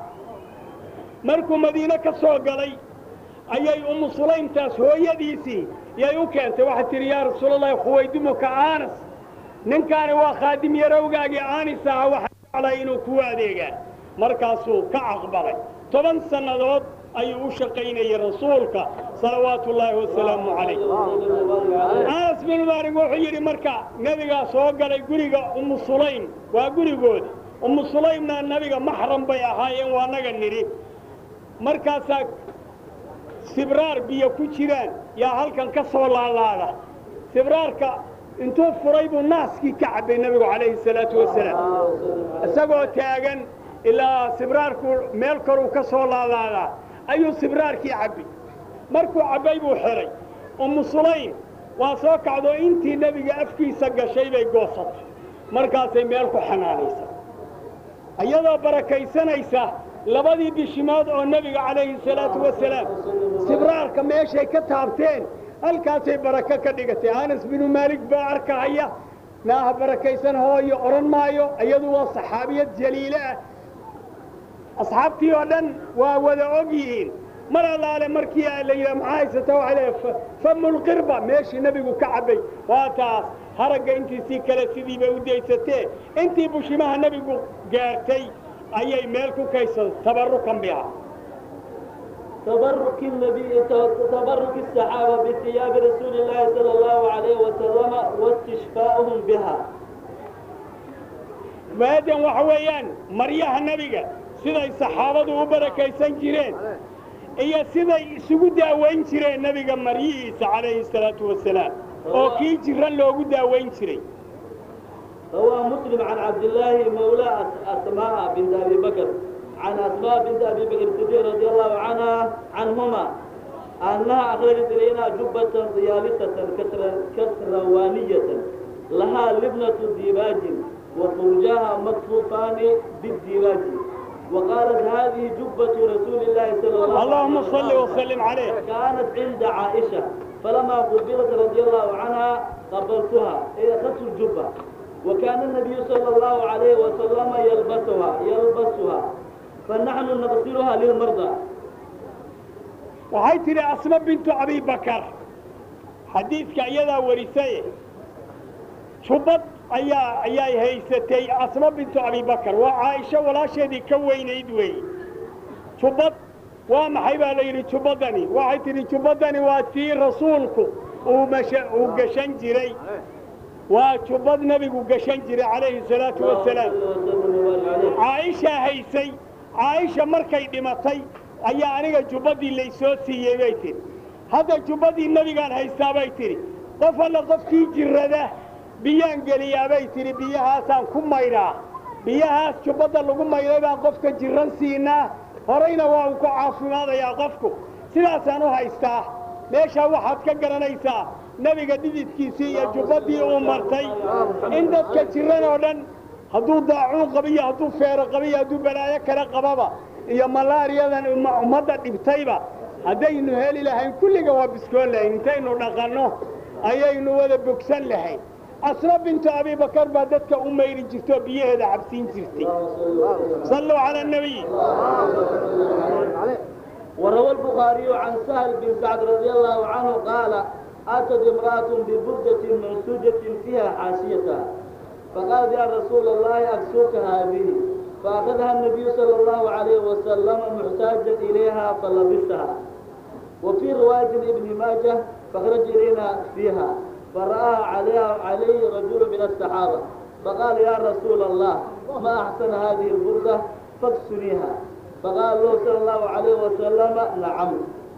markuu madiine ka soo galay ayay ummu sulaymtaas hooyadiisii yay u keentay waxay tidhi yaa rasuulalahi khuwaydimuka aanas ninkaani waa khaadim yarowgaagii aanis aha waxaa jeclay inuu kuu adeegaa markaasuu ka aqbalay toban sannadood ayuu u shaqaynayay rasuulka salawaatu ullaahi wasalaamu calayh anas binu maalig wuxuu yidhi marka nebigaa soo galay guriga ummu sulaym waa gurigoodi ummu sulaymna nebiga maxram bay ahaayeen waa naga nidhi markaasaa sibraar biyo ku jiraan yaa halkan ka soo laalaada sibraarka intuu furay buu naaskii ka cabbay nebigu calayhi salaatu wasalaam isagoo taagan ilaa sibraarku meel koruu ka soo laalaadaa ayuu sibraarkii cabbay markuu cabbay buu xidhay ummu sulaym waa soo kacdoo intii nebiga afkiisa gashay bay goosatay markaasay meel ku xanaanaysa iyadoo barakaysanaysa labadii bishimood oo nebiga calayhi salaatu wasalaam sibraarka meeshay ka taabteen halkaasay barako ka dhigatay anas binu maalik baa arkahaya naaha barakaysan hooyo odhan maayo iyadu waa saxaabiyad jaliile ah asxaabtii oo dhan waa wada og yihiin mar allaale markii la yidhaha maxaa haysata waxay leedahay famulqirba meeshii nebigu ka cabbay waa taas haragga intiisii kale sidiiba u daysatee intii bushimaha nebigu gaartay ayay meel ku kaysan tabarukan biha تبرك النبي تبرك الصحابة بثياب رسول الله صلى الله عليه وسلم واستشفاؤهم بها maadan waxa weeyaan maryaha nebiga siday saxaabadu u barakaysan jireen iyo siday isugu daawayn jireen nebiga maryihiisa calayhi salaatu wasalaam oo kii jiran loogu daawayn jiray روى مسلم عن عبد الله مولى أس- أسماء بنت أبي بكر عن أسماء بنت أبي بكر الصديق رضي الله عنها عنهما أنها أخرجت إلينا جبة ضيالسة كسر كسروانية لها لبنة ديباج وفرجها مكفوفان بالديباج وقالت هذه جبة رسول الله صلى الله عليه اللهم وسلم صل وسلم عليه كانت عند عائشة فلما قبلت رضي الله عنها قبلتها إذا أخذت الجبة وكان النبي صلى الله عليه وسلم يلبسها يلبسها فنحن نغسلها للمرضى waxay tidhi asma bintu abibakar xadiidka iyadaa warisaye jubbad ayaa ayay haysatay asma bintu abibakar waa caaisho walaasheedii ka weynayd weeye jubbad waa maxay baa la yidhi jubbadani waxay tidhi jubbadani waa tii rasuulku uu masha uu gashan jiray waa jubbad nebigu gashan jiray calayhi salaatu wasalaam caaishaa haysay caaisha markay dhimatay ayaa aniga jubbadii laysoo siiyey bay tidhi hadda jubbadii nebigaan haystaa bay tidhi qof alla qofkii jirrada biyaan geliyaa bay tidhi biyahaasaan ku maydhaa biyahaas jubbadda lagu maydhay baan qofka jirran siinaa horayna waa uu ku caafimaadayaa qofku sidaasaan u haystaa meeshaa waxaad ka garanaysaa nebiga dhididkiisii iyo jubbaddii uu martay in dadka jirran oo dhan hadduu daacuun qabiyo hadduu feero qabiyo hadduu balaayo kale qababa iyo malaariyadan umma- ummadda dhibtayba haddaynu heli lahayn kulliga waa biskoon lahayn intaynu dhaqanno ayaynu wada bogsan lahayn asma bintu abibakar baa dadka u mayri jirtoo biyaheeda cabsiin jirtay salluu cala annabiy وروى البخاري عن سهل بن سعد رضي الله عنه قال أتت امرأة ببردة منسوجة فيها حاشيتها فقال يا رسول الله أكسوك هذه فأخذها النبي صلى الله عليه وسلم محتاجا إليها فلبسها وفي رواية ابن ماجه فخرج إلينا فيها فرأى عليها عليه رجل من الصحابة فقال يا رسول الله ما أحسن هذه البردة فاكسنيها فقال له صلى الله عليه وسلم نعم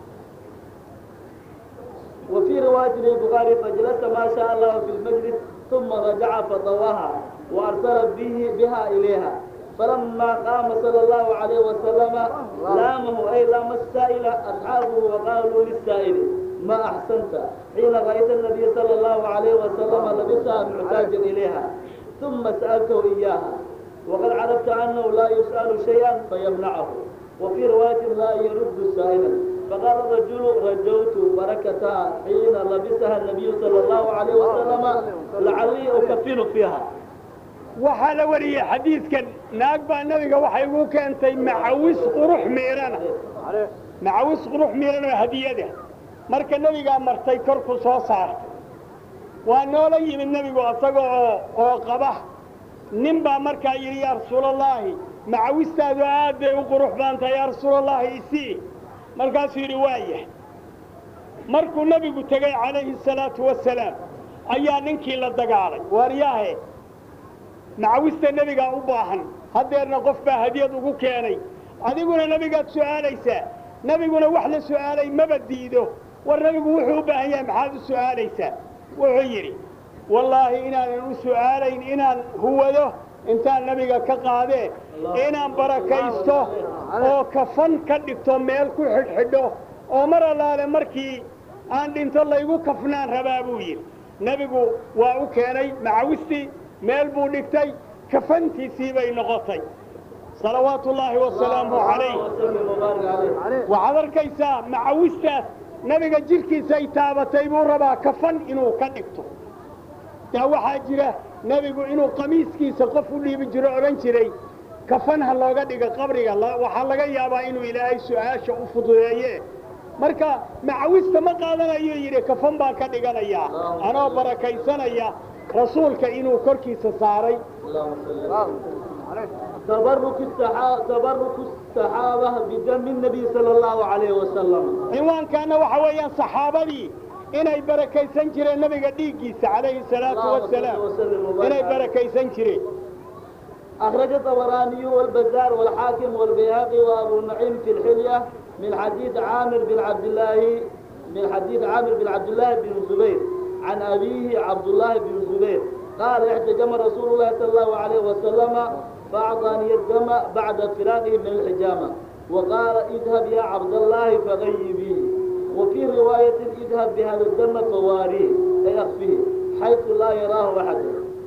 وفي رواية للبخاري فجلس ما شاء الله في المجلس ثم رجع فطواها وأرسل به بها إليها فلما قام صلى الله عليه وسلم لامه أي لام السائل أصحابه وقالوا للسائل ما أحسنت حين رأيت النبي صلى الله عليه وسلم لبسها محتاجا إليها ثم سألته إياها وقد عرفت أنه لا يسأل شيئا فيمنعه وفي رواية لا يرد سائلا فقال الرجل رجوت بركتها حين لبسها النبي صلى الله عليه وسلم لعلي أكفن فيها waxaa la wariyey xadiidkan naag baa nebiga waxay ugu keentay macawis qurux miirana macawis qurux miiran oo hadiyada marka nebigaa martay korku soo saartay waa noola yimid nebigu asaga oo oo qaba nin baa markaa yidhi yaa rasuulallaahi macawistaadu aad bay u qurux badan tahay yaa rasuulallaahi isii markaasuu yidhi waayah markuu nebigu tegey calayhi salaatu wasalaam ayaa ninkii la dagaalay waaryaahe macawista nebigaa u baahan haddeerna qof baa hadiyad ugu keenay adiguna nebigaad su'aalaysaa nebiguna wax la su'aalay maba diido war nebigu wuxuu u baahan yahay maxaad u su'aalaysaa wuxuu yidhi wallaahi inaanan u su'aalayn inaan huwado intaan nebiga ka qaadee inaan barakaysto oo kafan ka dhigto meel ku xidhxidho oo mar allaale markii aan dhinto laygu kafnaan rabaa buu yidhi nebigu waa u keenay macawistii meel buu dhigtay kafantiisii bay noqotay salawaatu ullaahi wasalaamu calayh وسلم وبارك عليه waxaad arkaysaa macawistaas nebiga jidhkiisay taabatay buu rabaa kafan inuu ka dhigto taa waxaa jira nebigu inuu qamiiskiisa qof u dhiibi jiro odhan jiray kafan ha looga dhigo qabriga la- waxaa laga yaabaa inuu ilaahay su'aasha u fududeeye marka macawista ma qaadanayo yidhi kafan baan ka dhiganayaa anoo barakaysanaya rasuulka inuu korkiisa saaray اللهم صل تبرك السحابة تبرك السحابة بدم النبي صلى الله عليه وسلم cinwaankaana waxa weeyaan saxaabadii inay barakaysan jireen nebiga dhiiggiisa calayhi salaatu wasalaam inay barakaysan jireen أخرج الطبراني والبزار والحاكم والبيهقي وأبو نعيم في الحلية من حديث عامر بن عبد الله من حديث عامر بن عبد الله بن الزبير عن أبيه عبد الله بن الزبير قال احتجم رسول الله صلى الله عليه وسلم فأعطاني الدم بعد فراقه من الحجامة وقال اذهب يا عبد الله فغيبيه وفي رواية اذهب بهذا الدم فواريه أي أخفيه حيث لا يراه أحد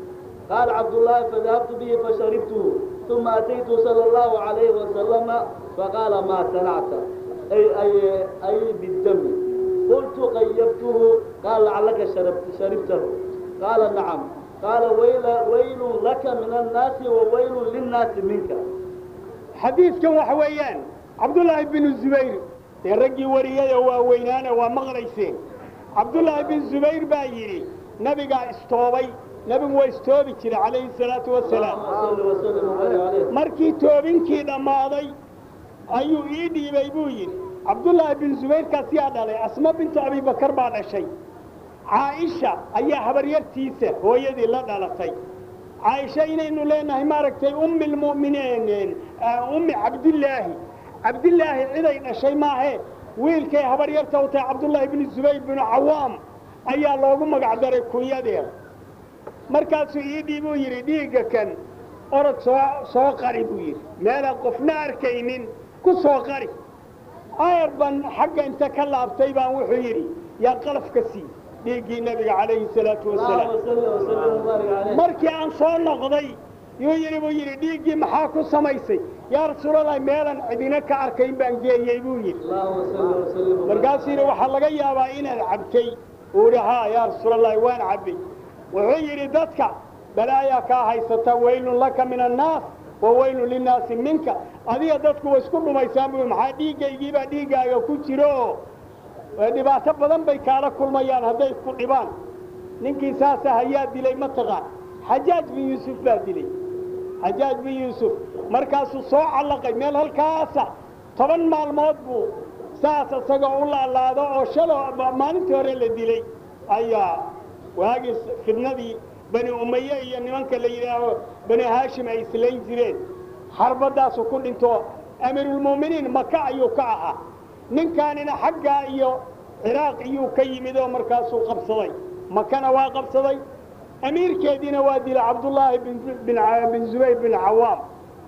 قال عبد الله فذهبت به فشربته ثم أتيت صلى الله عليه وسلم فقال ما صنعت أي, أي, أي بالدم قلت غيبته قال لعلك شربت شربته قال نعم قال ويل ويل لك من الناس وويل للناس منك xadiidkan waxa weeyaan cabdullaahi binu zubayr dee raggii wariyada waaweynaana waa maqlayseen cabdullaahi bin zubayr baa yidhi nabigaa istoobay nebigu waa istoobi jiray calayhi salaatu wasalaam اللهم صل وسلم وبارك عليه markii toobinkii dhammaaday ayuu ii dhiibay buu yidhi cabdullaahi bin zubayrkaas yaa dhalay asma bintu abibakar baa dhashay caaisha ayaa habaryartiisa hooyadii la dhalatay caaisha inaynu leenahay maaragtay ummi lmu'miniin ummi cabdillaahi cabdillaahi ciday dhashay maahe wiilkay habaryarta u tahay cabdullaahi binu zubayr binu cawaam ayaa loogu magac daray kunyadeeda markaasuu ii dhiibuu yidhi dhiigga kan orod soo soo qari buu yidhi meelaan qofna arkaynin ku soo qari ayar baan xagga inta ka laabtay baan wuxuu yidhi yaa qalaf ka sii dhiiggii nebiga calayhi salaatu wasalaam اللهم صل وسلم وبارك عليه markii aan soo noqday yuu yidhi buu yidhi dhiiggii maxaa ku samaysay yaa rasuulalahi meelan cidina ka arkayn baan geeyey buu yidhi اللهم صل وسلم وبارك markaasuu yidhi waxaa laga yaabaa inaad cabtay uu yidhi haa yaa rasuulalahi waan cabbay wuxuu yidhi dadka balaayaa kaa haysata waylun laka min annaas wa waylun linnaasi minka adiga dadku way isku dhumaysaan buu yidhi, maxaa dhiiggaygiibaa dhiiggaaga ku jiro oo ee dhibaato badan bay kaala kulmayaan hadday isku dhibaan ninkii saasa hayaa dilay ma taqaan xajaaj bin yuusuf baa dilay xajaaj bin yuusuf markaasuu soo callaqay meel halkaasa toban maalmood buu saas isagoo u laalaado oo shalo maalintii hore la dilay ayaa waagii fidnadii bani umaye iyo nimanka la yidhaaho bani haashim ay islayn jireen xarbadaasu ku dhinto amiirulmu'miniin maka ayuu ka ahaa ninkaanina xaggaa iyo ciraaq iyuu ka yimid oo markaasuu qabsaday makana waa qabsaday amiirkeediina waa dilay cabdullaahi bin bin bin zubayr bin cawaam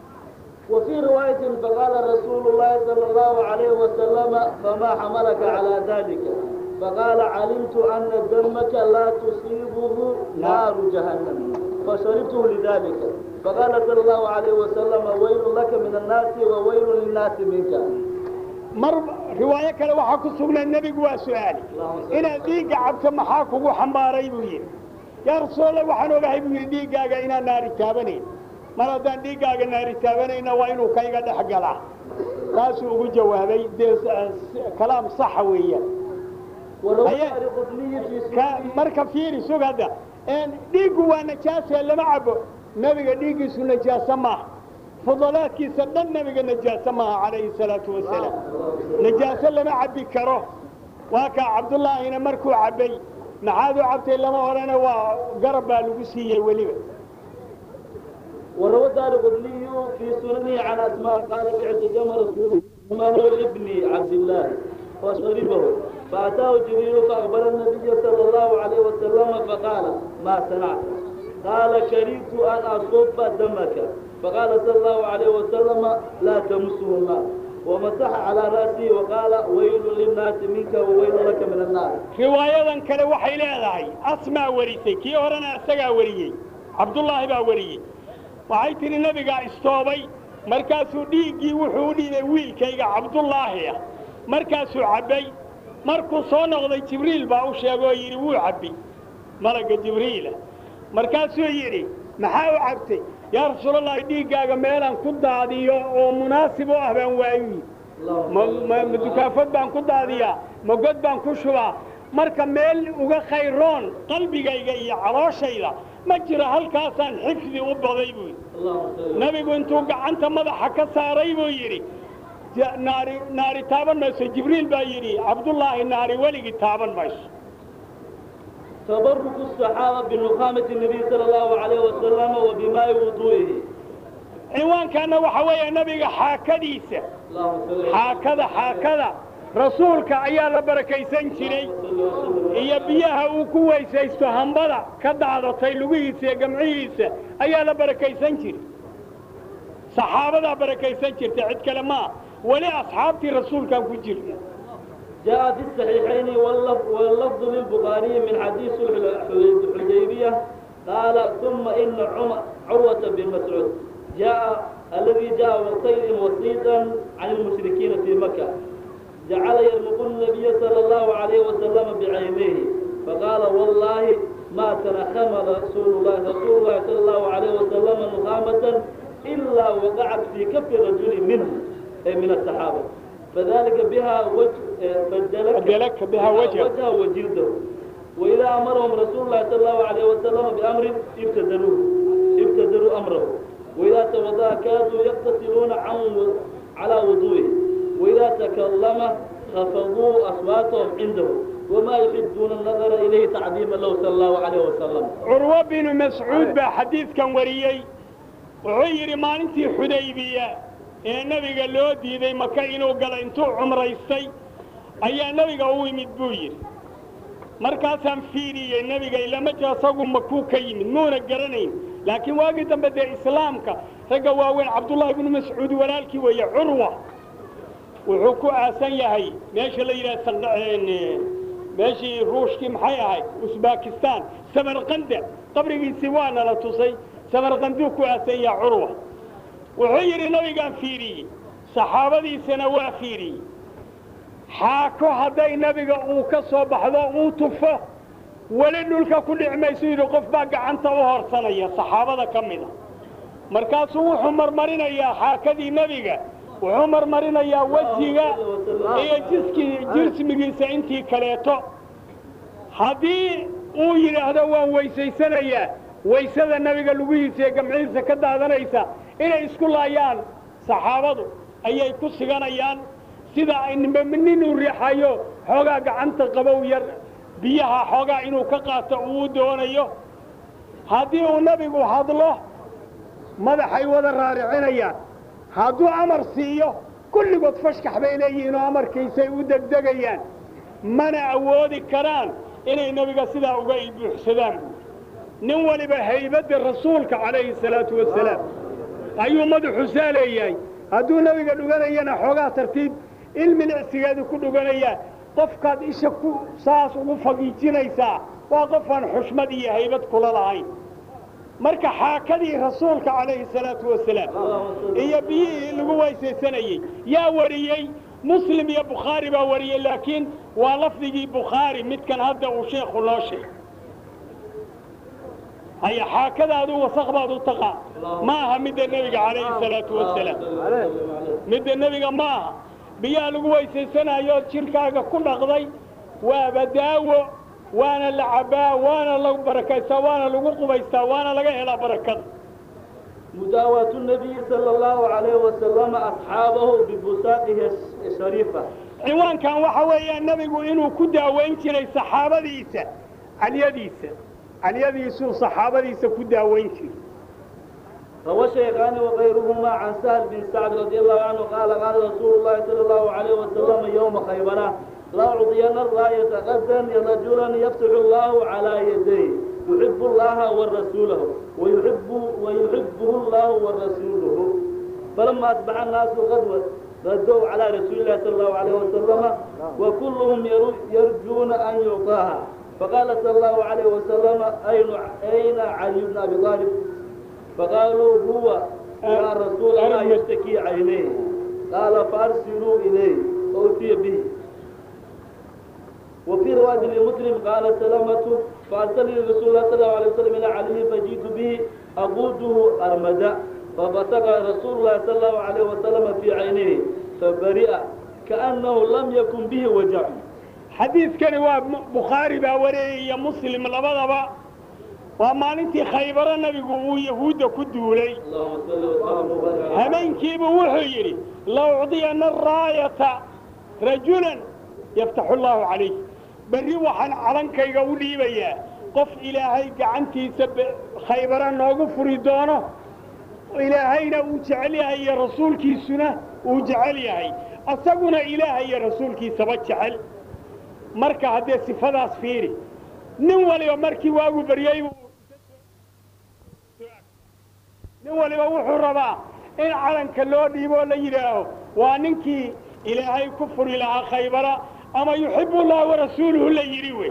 وفي رواية فقال رسول الله صلى الله عليه وسلم فما حملك على ذلك فقال علمت أن دمك لا تصيبه نار جهنم فشربته لذلك فقال صلى الله عليه وسلم ويل لك من الناس وويل للناس منك mar riwaayo kale waxaa ku sugnay nebigu waa su'aali inaad dhiigga cabto maxaa kugu xambaaray buu yidhi yaa rasuulallah waxaan ogahay buu yidhi dhiiggaaga inaan naari taabanayn mar haddaan dhiiggaaga naari taabanayna waa inuu kayga dhex galaa taasuu ugu jawaabay dee s- kalaam saxa weeyaan وروى أيه. القطني في ka سننه marka fiiri sug hadda een dhiiggu waa najaasee lama cabo nebiga dhiiggiisu najaaso maaha fudalaadkiisa dhan nebiga najaaso maaha calayhi salaatu wasalaam najaaso lama cabbi karo waa kaa cabdullaahina markuu cabbay maxaad u cabtay lama odhana waa garab baa lagu siiyey weliba وروى الدار قطني في سننه عن أسماء قال بعت جمل رسول الله ابن عبد الله فشربه فأتاه جبريل فأخبر النبي صلى الله عليه وسلم فقال ما صنعت قال كرهت أن أصب دمك فقال صلى الله عليه وسلم لا تمسه النار ومسح على رأسه وقال ويل للناس منك وويل لك من النار riwaayadan kale waxay leedahay asmaa warisay kii horena isagaa wariyey cabdullaahi baa wariyey waxay tidhi nebigaa istoobay markaasuu dhiiggii wuxuu u dhiibay wiilkayga cabdullaahi ah markaasuu cabbay markuu soo noqday jibriil baa u sheegoo yidhi wuu cabbi malagga jibriila markaasuu yidhi maxaa u cabtay yaa rasuulallahi dhiiggaaga meelaan ku daadiyo oo munaasib u ah baan waayu yidhi ma ma- ma dukaafad baan ku daadiyaa ma god baan ku shubaa marka meel uga khayroon qalbigayga iyo calooshayda ma jiro halkaasaan xifdi u baday buu yidhi اللهم صل nebigu intuu gacanta madaxa ka saaray buu yidhi ja- naari naari taaban mayso jibriil baa yidhi cabdullaahi naari weligii taaban mayso تبرك الصحابة بنخامة النبي صلى الله عليه وسلم وبماء وضوئه ciwaankaana waxa weeye nebiga xaakadiisa اللهم صل وسلم xaakada xaakada rasuulka ayaa la barakaysan jiray iyo biyaha uu ku weysaysto hambada ka daadatay lugihiisa iyo gamcihiisa ayaa la barakaysan jiray saxaabadaa barakaysan jirta cid kale maa weli asxaabtii rasuulkaan ku jirna جاء في الصحيحين واللفظ, واللفظ للبخاري من حديث الحديبية قال ثم إن عم- عروة بن مسعود جاء الذي جاء وقتين وسيطا عن المشركين في مكة جعل يرمق النبي صلى الله عليه وسلم بعينيه فقال والله ما تنخم رسول الله رسول الله صلى الله عليه وسلم نخامة إلا وقعت في كف رجل منهم أي من الصحابة فذلك بها وجه فدلك, فدلك بها وجه. وجهه وجلده وإذا أمرهم رسول الله صلى الله عليه وسلم بأمر ابتدلوه ابتدلوا أمره وإذا توضأ كادوا يقتتلون عن و- على وضوئه وإذا تكلم خفضوا أصواتهم عنده وما يحبون النظر إليه تعظيما له صلى الله عليه وسلم curwo binu mascuud baa xadiidkan wariyey wuxuu yidhi maalintii xudaybiya ee nebiga loo diiday maka inuu galo intuu cumraystay ayaa nebiga u yimid buu yidhi markaasaan fiiriyey nebiga ilama jiro asagu makuu ka yimid muuna garanayn laakiin waagii dambe dee islaamka ragga waaweyn cabdullaahi bnu mascuud walaalkii weeye curwa wuxuu ku aasan yahay meesha la yidhaha sandha- meeshii ruushkii maxay ahayd usbakistan samarqanda qabrigiisii waana la tusay samarqanduu ku aasan yaha curwa wuxuu yidhi nabigaan fiiriyey saxaabadiisana waa fiiriyey xaako hadday nebiga uu ka soo baxdo uu tufo weli dhulka ku dhici maysu yidhi qof baa gacanta u horsanaya saxaabada ka mida markaasuu wuxuu marmarinayaa xaakadii nebiga wuxuu marmarinayaa wejiga iyo jiskii jismigiisa intii kaleeto haddii uu yidhaahdo waan weysaysanayaa waysada nebiga lugihiisa iyo gamcihiisa ka daadanaysa inay isku laayaan saxaabadu ayay ku siganayaan sida ay ninba nin uu riixayo xoogaa gacanta qabow yar biyaha xoogaa inuu ka qaato uu doonayo haddii uu nebigu hadlo madaxay wada raaricinayaan hadduu amar siiyo kulligood fashkax bay leeyihiin oo amarkiisay u degdegayaan mana awoodi karaan inay nebiga sidaa uga buuxsadaan nin waliba haybadda rasuulka calayhi salaatu wasalaam ayuu madaxu saa leeyahay hadduu nebiga dhuganayana xoogaa tartiib ilmilicsigeedu ku dhuganayaa qofkaad isha ku saas ugu fagiijinaysaa waa qofaan xushmad iyo haybad kula lahayn marka xaakadii rasuulka calayhi salaatu wasalaam iyo biyihii lagu weysaysanayey yaa wariyey muslim iyo bukhaari baa wariyey laakiin waa lafdigii bukhaari midkan hadda uu sheekhu noo sheegay haya xaakadaadu wasaq baad u taqaan ma aha midda nebiga calayhi salaatu wasalaam midda nebiga ma aha biyaha lagu weysaysanayo jirkaaga ku dhaqday waaba daawo waana la cabbaa waana lagu barakaystaa waana lagu qubaystaa waana laga helaa barakada مداواة النبي صلى الله عليه وسلم أصحابه ببساطه الشريفة ciwaankan waxa weeyaan nebigu inuu ku daawayn jiray saxaabadiisa calyadiisa calyadiisuu saxaabadiisa ku daawayn jiray روى الشيخان وغيرهما عن سهل بن سعد رضي الله عنه قال قال رسول الله صلى الله عليه وسلم يوم خيبر لا أعطين الراية غدا رجلا يفتح الله على يديه يحب الله ورسوله ويحب ويحبه الله ورسوله فلما أصبح الناس غدوة ردوا على رسول الله صلى الله عليه وسلم وكلهم يرو- يرجون أن يعطاها فقال صلى الله عليه وسلم أين أين علي بن أبي طالب فقالوا هو يا رسول الله يشتكي عينيه قال فأرسلوا إليه فأتي به وفي رواية لمسلم قال سلمة فأرسلني رسول الله صلى الله عليه وسلم إلى علي فجئت به أقوده أرمدا فبصق رسول الله صلى الله عليه وسلم في عينيه فبرئ كأنه لم يكن به وجع xadiidkani waa bukhaari baa wariyey iyo muslim labadaba waa maalintii khaybaro nebigu uu yahuudda ku duulay اللهم صل وسلم وبارك على hameenkiibuu wuxuu yidhi laucdiyana araayata rajulan yaftaxu allaahu calayh berri waxaan calankayga u dhiibayaa qof ilaahay gacantiisa be- khaybara noogu furi doono ilaahayna uu jecel yahay iyo rasuulkiisuna uu jecel yahay asaguna ilaahay iyo rasuulkiisaba jecel marka haddee sifadaas fiiri nin waliba markii waagu baryey buu nin waliba wuxuu rabaa in calanka loo dhiiboo la yidhaaho waa ninkii ilaahay ku furi lahaa khaybara ama yuxibu llah warasuuluhu la yidhi wey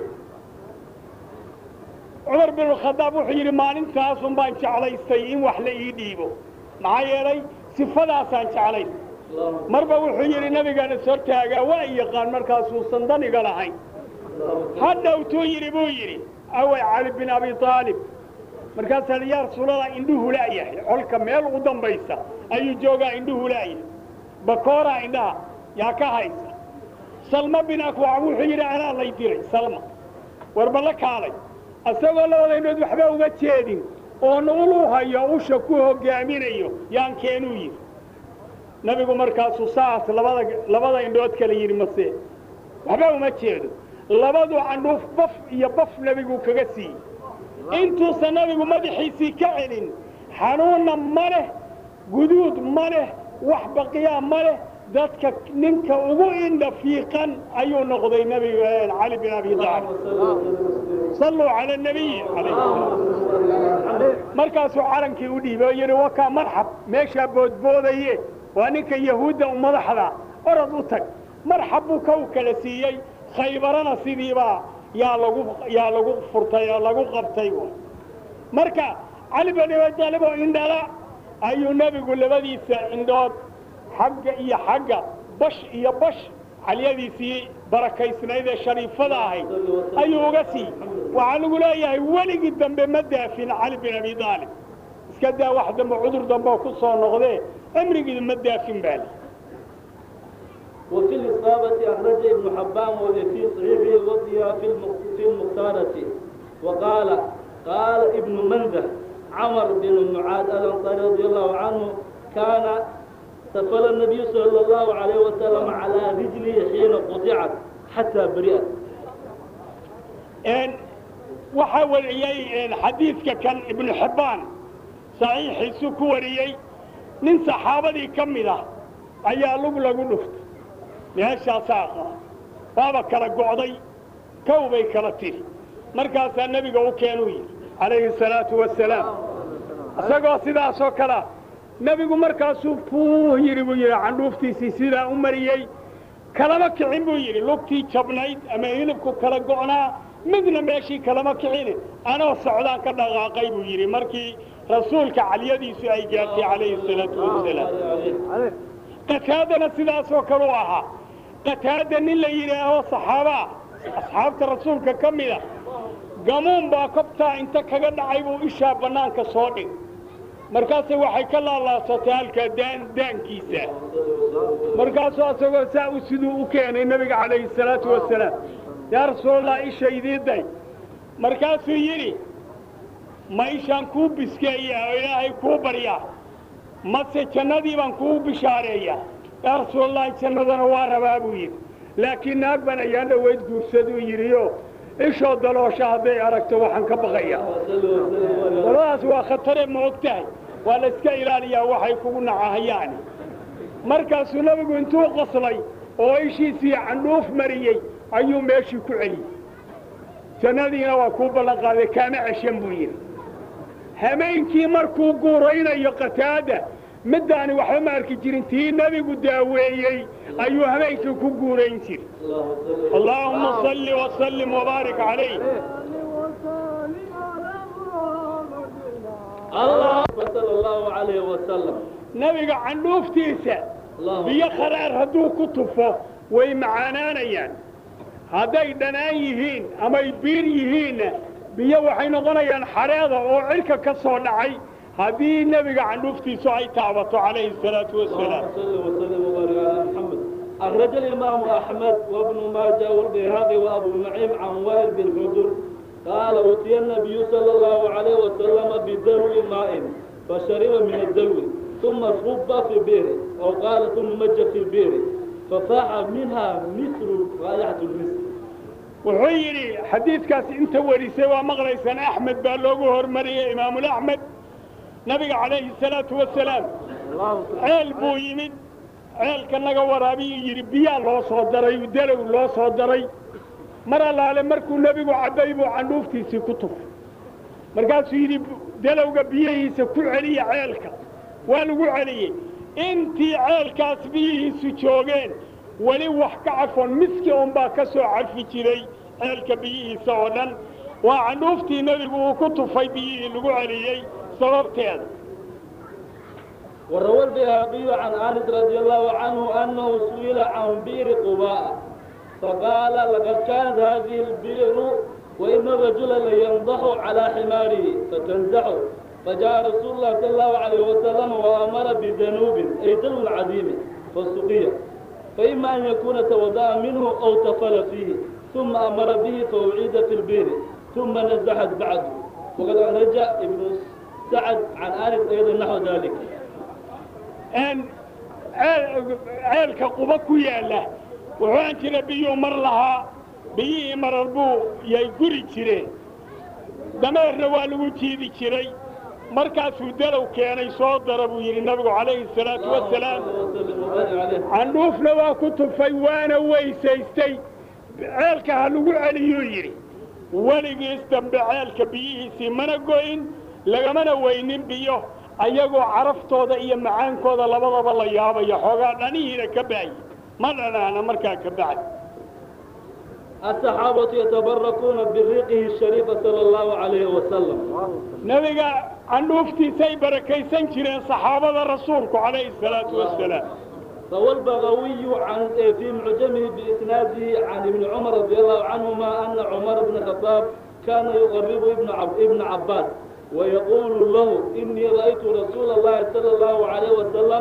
cumar bin khadaab wuxuu yidhi maalintaasun baan jeclaystay in wax la ii dhiibo maxaa yeelay sifadaasaan jeclayn marba wuxuu yidhi nabigaan is hortaagaa waa i yaqaan markaasuusan daniga lahayn ha dhowtuu yidhi buu yidhi away cali bin abi aalib markaasaa yaa rasuulallah indhuhu la'yahay colka meel u dambaysa ayuu joogaa indhuhu la'yahay bakooraa indhaha yaa ka haysa salma bin akwac wuxuu yidhi anaa lay diray salma warba la kaalay isagoo labada indhood waxba uga jeedin oon ulu hayo usha ku hogaaminayo yaan keenuu yidhi nabigu markaasuu saas labada labada indhood kale yidhi mase waxba uma jeedo labadu candhuuf baf iyo baf nebigu kaga siiyey intuusan nabigu madaxiisii ka celin xanuunna ma leh guduud ma leh wax baqiyaa ma leh dadka ninka ugu indha fiiqan ayuu noqday nebigu cali bin abi taalib salluu cala nabiyi markaasuu calankii u dhiibay oo yidhi wakaa marxab meeshaa boodboodaye waa ninka yahuudda u madaxda orod u tag marxab buu kow kala siiyey khaybarana sidiibaa yaa lagu yaa lagu furtay oo lagu qabtay marka cali bin abi taalib oo indhala ayuu nebigu labadiisa indhood xagga iyo xagga bash iyo bash calyadiisii barakaysnayd ee shariifada ahayd ayuu uga siiyey waxaa lagu leeyahay weligii dambe ma daafin cali bin abi aalib iska daa wax dambe cudur dambe oo ku soo noqdee cimrigii ma daafin baa li وفي الإصابة أخرج ابن حبان وفي صحيحه وضيها في في المختارة وقال قال ابن منذر عمر بن معاذ الأنصاري رضي الله عنه كان سفل النبي صلى الله عليه وسلم على رجله حين قطعت حتى برئت waxaa wariyey xadiidka kan ibnu xibbaan saxiixiisu ku wariyey nin saxaabadii ka mid ah ayaa lug lagu dhuftay meeshaasaa qaba waaba kala go'day kow bay kala tiri markaasaa nebiga u keenuu yidhi calayhi salaatu wasalaam isagoo sidaasoo kalea nebigu markaasuu puuh yidhi buu yidhi candhuuftiisii sidaa u mariyey kalama kicin buu yidhi lugtii jabnayd ama hilibku kala go'naa midna meeshii kalama kicine anoo socdaan ka dhaqaaqay buu yidhi markii rasuulka calyadiisu ay gaartay calayhi salaatu wasalaam qataadana sidaasoo kale u ahaa qataada nin la yidhaaho saxaabaa asxaabta rasuulka ka mida gamuun baa kobtaa inta kaga dhacay buu ishaa bannaanka soo dhig markaase waxay ka laalaasatay halkaa daan daankiisa markaasuu asagoo saa u siduu u keenay nebiga calayhi salaatu wasalaam yaa rasuulallah isha idii day markaasuu yidhi ma ishaan kuu biskeeyaa oo ilaahay kuu baryaa mase jannadii baan kuu bishaareeyaa yaa rasuulalahi jannadana waa rabaa buu yidhi laakiin naag baan ayaan dhoweyd guursaduu yidhiyo ishoo daloosha hadday aragto waxaan ka baqayaa labadaas waa khatare ma og tahay waa la iska ilaaliyaa waxay kugu nacahayaani markaasuu nebigu intuu qoslay oo ishiisii candhuuf mariyey ayuu meeshii ku celiyey jannadiina waa kuu ballan qaaday kaama ceshan buu yidhi hameenkii markuu guuraynayo qataada middaani waxba ma arki jirin tii nebigu daaweeyey ayuu habeenkii ku guurayn jiri allaahuma salli wasallim wabaarik calayh الله صلى الله عليه وسلم nebiga candhuuftiisa اللهم biyo kharaar hadduu ku tufo way macaanaanayaan hadday dhanaan yihiin amay biir yihiinna biyo waxay noqonayaan xareeda oo cirka ka soo dhacay haddii nebiga candhuuftiisu ay taabato calayhi salaatu wasalaam اللهم صل وسلم وبارك على محمد أخرج الإمام أحمد وابن ماجه والبيهقي وأبو نعيم عن وائل بن حجر قال أتي النبي صلى الله عليه وسلم بدلو ماء فشرب من الدلو ثم صب في بئر أو قال ثم مج في البئر ففاح منها مثل رائحة المسك wuxuu yidhi xadiidkaas inta warisay waa maqlaysaan axmed baa loogu hormariyey imaamulaxmed nabiga calayhi salaatu wasalaam ceel buu yimid ceelka naga waraabiyuu yidhi biyaa loo soo daray dalow loo soo daray mar allaale markuu nebigu cabbay buu candhuuftiisii ku tufay markaasuu yidhi dalowga biyihiisa ku celiya ceelka waa lagu celiyey intii ceelkaas biyihiisu joogeen weli wax ka cafoon miski unbaa ka soo cafi jiray ceelka biyihiisa oo dhan waa candhuuftii nebigu uu ku tufay biyihii lagu celiyey sababteeda وروى البيهقي عن انس رضي الله عنه انه سئل عن بئر قباء فقال لقد كانت هذه البئر وان الرجل لينضح على حماره فتنزحه فجاء رسول الله صلى الله عليه وسلم وامر بذنوب اي دلو عظيم فسقي فاما ان يكون توضا منه او تفل فيه ثم امر به فاعيد في البئر ثم نزحت بعده وقد اخرج ابن سعد عن انس ايضا نحو ذلك een ceel- ceelka quba ku yaalla wuxuu jira biyuu mar lahaa biyihii marar buu yay guri jireen dameerna waa lagu jiidi jiray markaasuu dalow keenay soo dara buu yidhi nabigu calayhi salaatu wasalaam وسلم وبارك عليه candhuufna waa ku tufay waana weysaystay ceelka ha lagu celiyuu yidhi weligiis dambe ceelka biyihiisii mana go'in lagamana weynin biyo ayagoo caraftooda iyo macaankooda labadaba la yaabaya xoogaa dhanihiina ka baayi ma dhanaana markaa ka bacdi الصحابة يتبركون بريقه الشريف صلى الله عليه وسلم nebiga candhuuftiisay barakaysan jireen saxaabada rasuulku calayhi salaatu wasalaam روى البغوي عن في معجمه بإسناده عن ابن عمر رضي الله عنهما أن عمر بن الخطاب كان يقرب ابن عب ابن عباس ويقول له إني رأيت رسول الله صلى الله عليه وسلم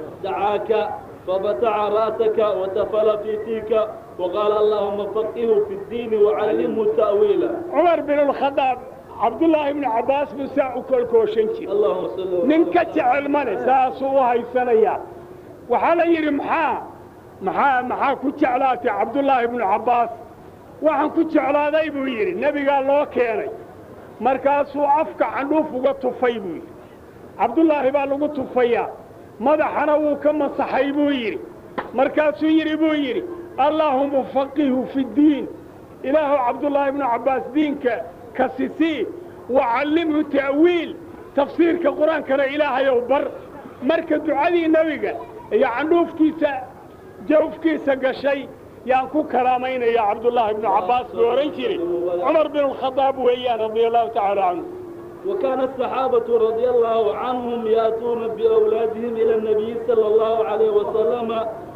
دعاك فبتع رأسك وتفل في فيك وقال اللهم فقهه في الدين وعلمه تأويله cumar bin alkhadaab cabdullaahi ibnu cabbaas buu saa u kolkooshan jira اللهم صل وسلم nin ka jecel male saasuu u haysanayaa waxaa la yidhi maxaa maxaa maxaa ku jeclaatay cabdullaahi ibnu cabbaas waxaan ku jeclaaday buu yidhi nebigaa loo keenay markaasuu afka candhuuf uga tufay buu yidhi cabdullaahi baa lagu tufayaa madaxana wuu ka masaxay buu yidhi markaasuu yidhi buu yidhi allaahuma faqihu fi ddiin ilaahu cabdullaahi ibnu cabbaas diinka ka sisii wacallimhu ta'wiil tafsiirka qur-aankana ilaahayow bar marka ducadii nebiga iyo candhuuftiisa jawfkiisa gashay yaan ku karaamaynaya cabdullaahi ibnu cabbaas buu odhan jiray cumar bin alkhadaab weeyaan radia allahu tacaala canhu وكان الصحابة رضي الله عنهم يأتون بأولادهم إلى النبي صلى الله عليه وسلم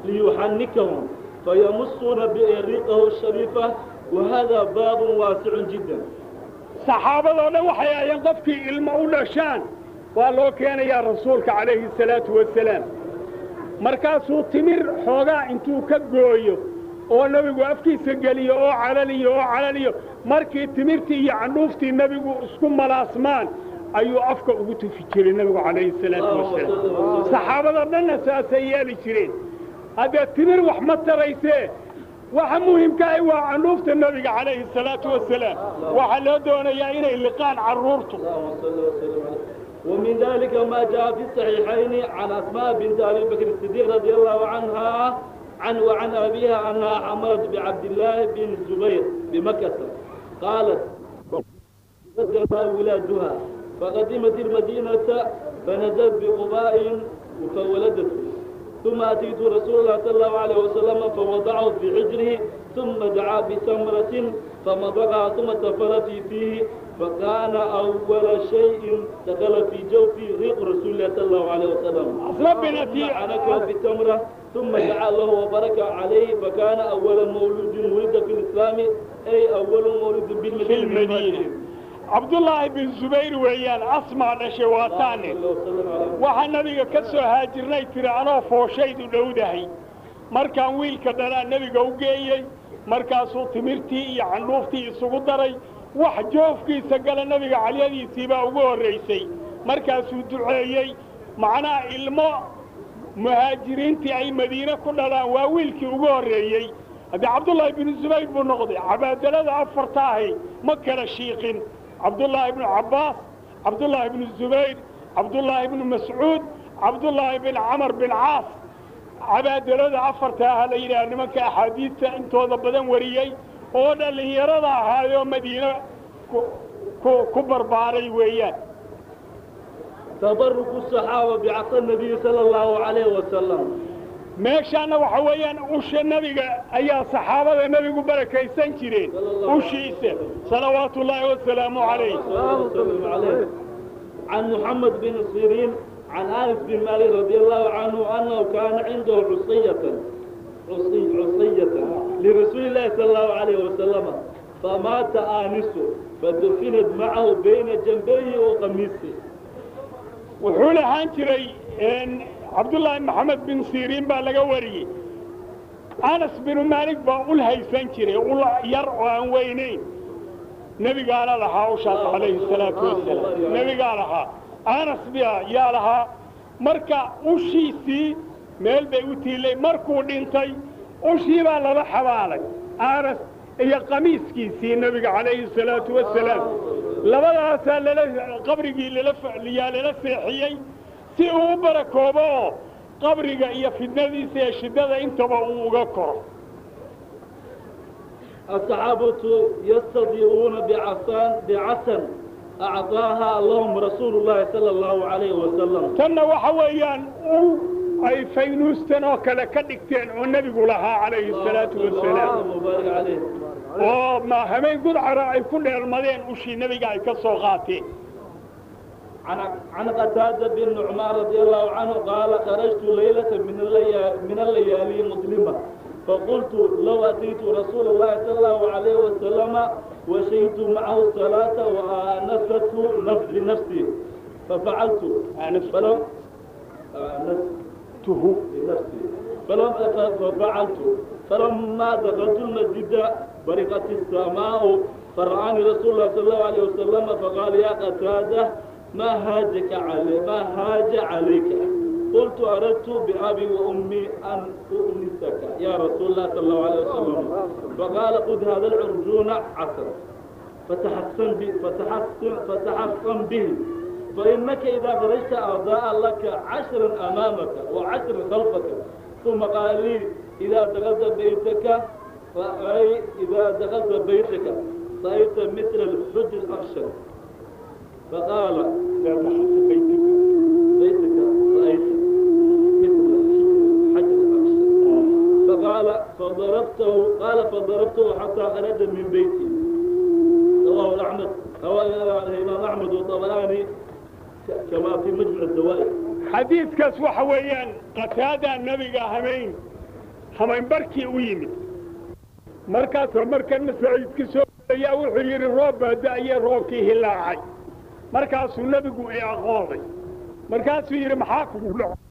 ليحنكهم فيمصون بإريقه الشريفة وهذا باب واسع جدا saxaabadoo dhan waxay ahayeen qofkii ilmo u dhashaan waa loo keenayaa rasuulka calayhi salaatu wasalaam markaasuu timir xoogaa intuu ka gooyo oo nebigu afkiisa geliyo oo calaliyo oo calaliyo markii timirtii iyo candhuuftii nebigu isku malaasmaan ayuu afka ugu tufi jiray nebigu calayhi salaatu wasalaam saxaabada dhanna saasay yeeli jireen haddee timir wax ma taraysee waxa muhimkaahi waa candhuufta nebiga calayhi salaatu wasalaam waxaa loo doonayaa inay liqaan carruurtu اللهم صل وسلم عليه ومن ذلك ما جاء في الصحيحين عن أسماء بنت أبي بكر الصديق رضي الله عنها عن وعن أبيها أنها حملت بعبد الله بن الزبير بمكة قالت بدأ ولادها فقدمت المدينة فنزلت بقباء فولدته ثم أتيت رسول الله صلى الله عليه وسلم فوضعه في حجره ثم دعا بسمرة فمضغها ثم تفل في فيه فكان أول شيء دخل في جوفي ريق رسول الله صلى الله عليه وسلم ربنا في- عنكه بالتمرة ثم دعا له وبارك عليه فكان أول مولود ولد في الإسلام أي أول مولود في بالمدينة المدينة cabdullaahi bin zubayr weeyaan asmaa dhashay waa taane صلى الله وسلم عليه waxaa nabiga ka soo haajirnay tiri anoo fooshaydu dhowdahay markaan wiilka dhalaa nebiga u geeyey markaasuu timirtii iyo candhuuftii isugu daray wax joofkiisa gala nebiga calyadiisii baa ugu horraysay markaasuu duceeyey macnaha ilmo muhaajiriintii ay madiine ku dhalaan waa wiilkii ugu horreeyey haddii cabdullaahi binu zubayr buu noqday cabaadalada afarta ahi ma kala shiiqin cabdullaahi ibnu cabbaas cabdullaahi ibnu zubayr cabdullaahi ibnu mascuud cabdullaahi bin camar bin caas cabaadalada afarta aha la yidhaha nimanka axaadiista intooda badan wariyey oo dhallinyarada ahaayoo madiine ku- ku- ku barbaaray weeyaan تبرك الصحابة بعصا النبي صلى الله عليه وسلم meeshaana waxa weeyaan usha nebiga ayaa saxaabada nebigu barakaysan jireen ushiisa salawaatu ullaahi wasalaamu calayh وسلم عليه عن محمد بن سيرين عن انس بن مالك رضي الله عنه انه كان عنده عصية عصي عصية لرسول الله صلى الله عليه وسلم فمات آنسه فدفنت معه بين جنبيه وقميصه wuxuu lahaan jiray cabdullaahi maxamed bin siriin baa laga wariyey anas binu maalik baa ul haysan jiray ul yar oo aan weynayn nebigaana lahaa ushaas calayhi salaatu wasalaam nebigaa lahaa anas bia yaa lahaa marka ushiisii meel bay u tiilay markuu dhintay ushii baa lala xabaalay anas iyo qamiiskiisii nebiga calayhi salaatu wasalaam labadaasaa lala qabrigii lalayaa lala seexiyey si uu u barakoobo oo qabriga iyo fidnadiisa iyo shiddada intaba uu uga koro الصحابة يستضيئون بعصان بعسن أعطاها اللهم رسول الله صلى الله عليه وسلم tanna waxa weeyaan ul ay faynuustan oo kale ka dhigteen oo nebigu lahaa calayhi salaatu wasalaam اللهم بارك عليه oo ma habeen gudcara ay ku dheelmadeen ushii nebiga ay ka soo qaateen عن عن قتادة بن نعمان رضي الله عنه قال خرجت ليلة من الليالي من الليالي مظلمة فقلت لو أتيت رسول الله صلى الله عليه وسلم وشهدت معه الصلاة وآنسته نفس لنفسي ففعلت آنست. فلم آنست tuhu لنفسي فلم ففعلت فلما دخلت المسجد برقت السماء فرآني رسول الله صلى الله عليه وسلم فقال يا قتادة ما هاجك علي ما هاج عليك قلت أردت بأبي وأمي أن أؤنسك يا رسول الله صلى الله عليه وسلم فقال خذ هذا العرجون عسل فتحسن به فتحسن فتحسن به فإنك إذا خرجت أضاء لك عشرا أمامك وعشر خلفك ثم قال لي إذا دخلت بيتك فأي إذا دخلت بيتك رأيت مثل الحج الأخشن فقال بيتك رأيت مثل الحج الأخشن فقال فضربته قال فضربته حتى خرج من بيتي رواه أحمد رواه الإمام أحمد والطبراني كما في مجمع الزوائد xadiidkaas waxa weeyaan qataadaa nebiga hamayn hamayn barkii u yimid markaasoo markana saciidka soo ayaa wuxuu yidhi roob baa da'ye roobkii hilaacay markaasuu nebigu i aqooday markaasuu yidhi maxaa kugu dhaco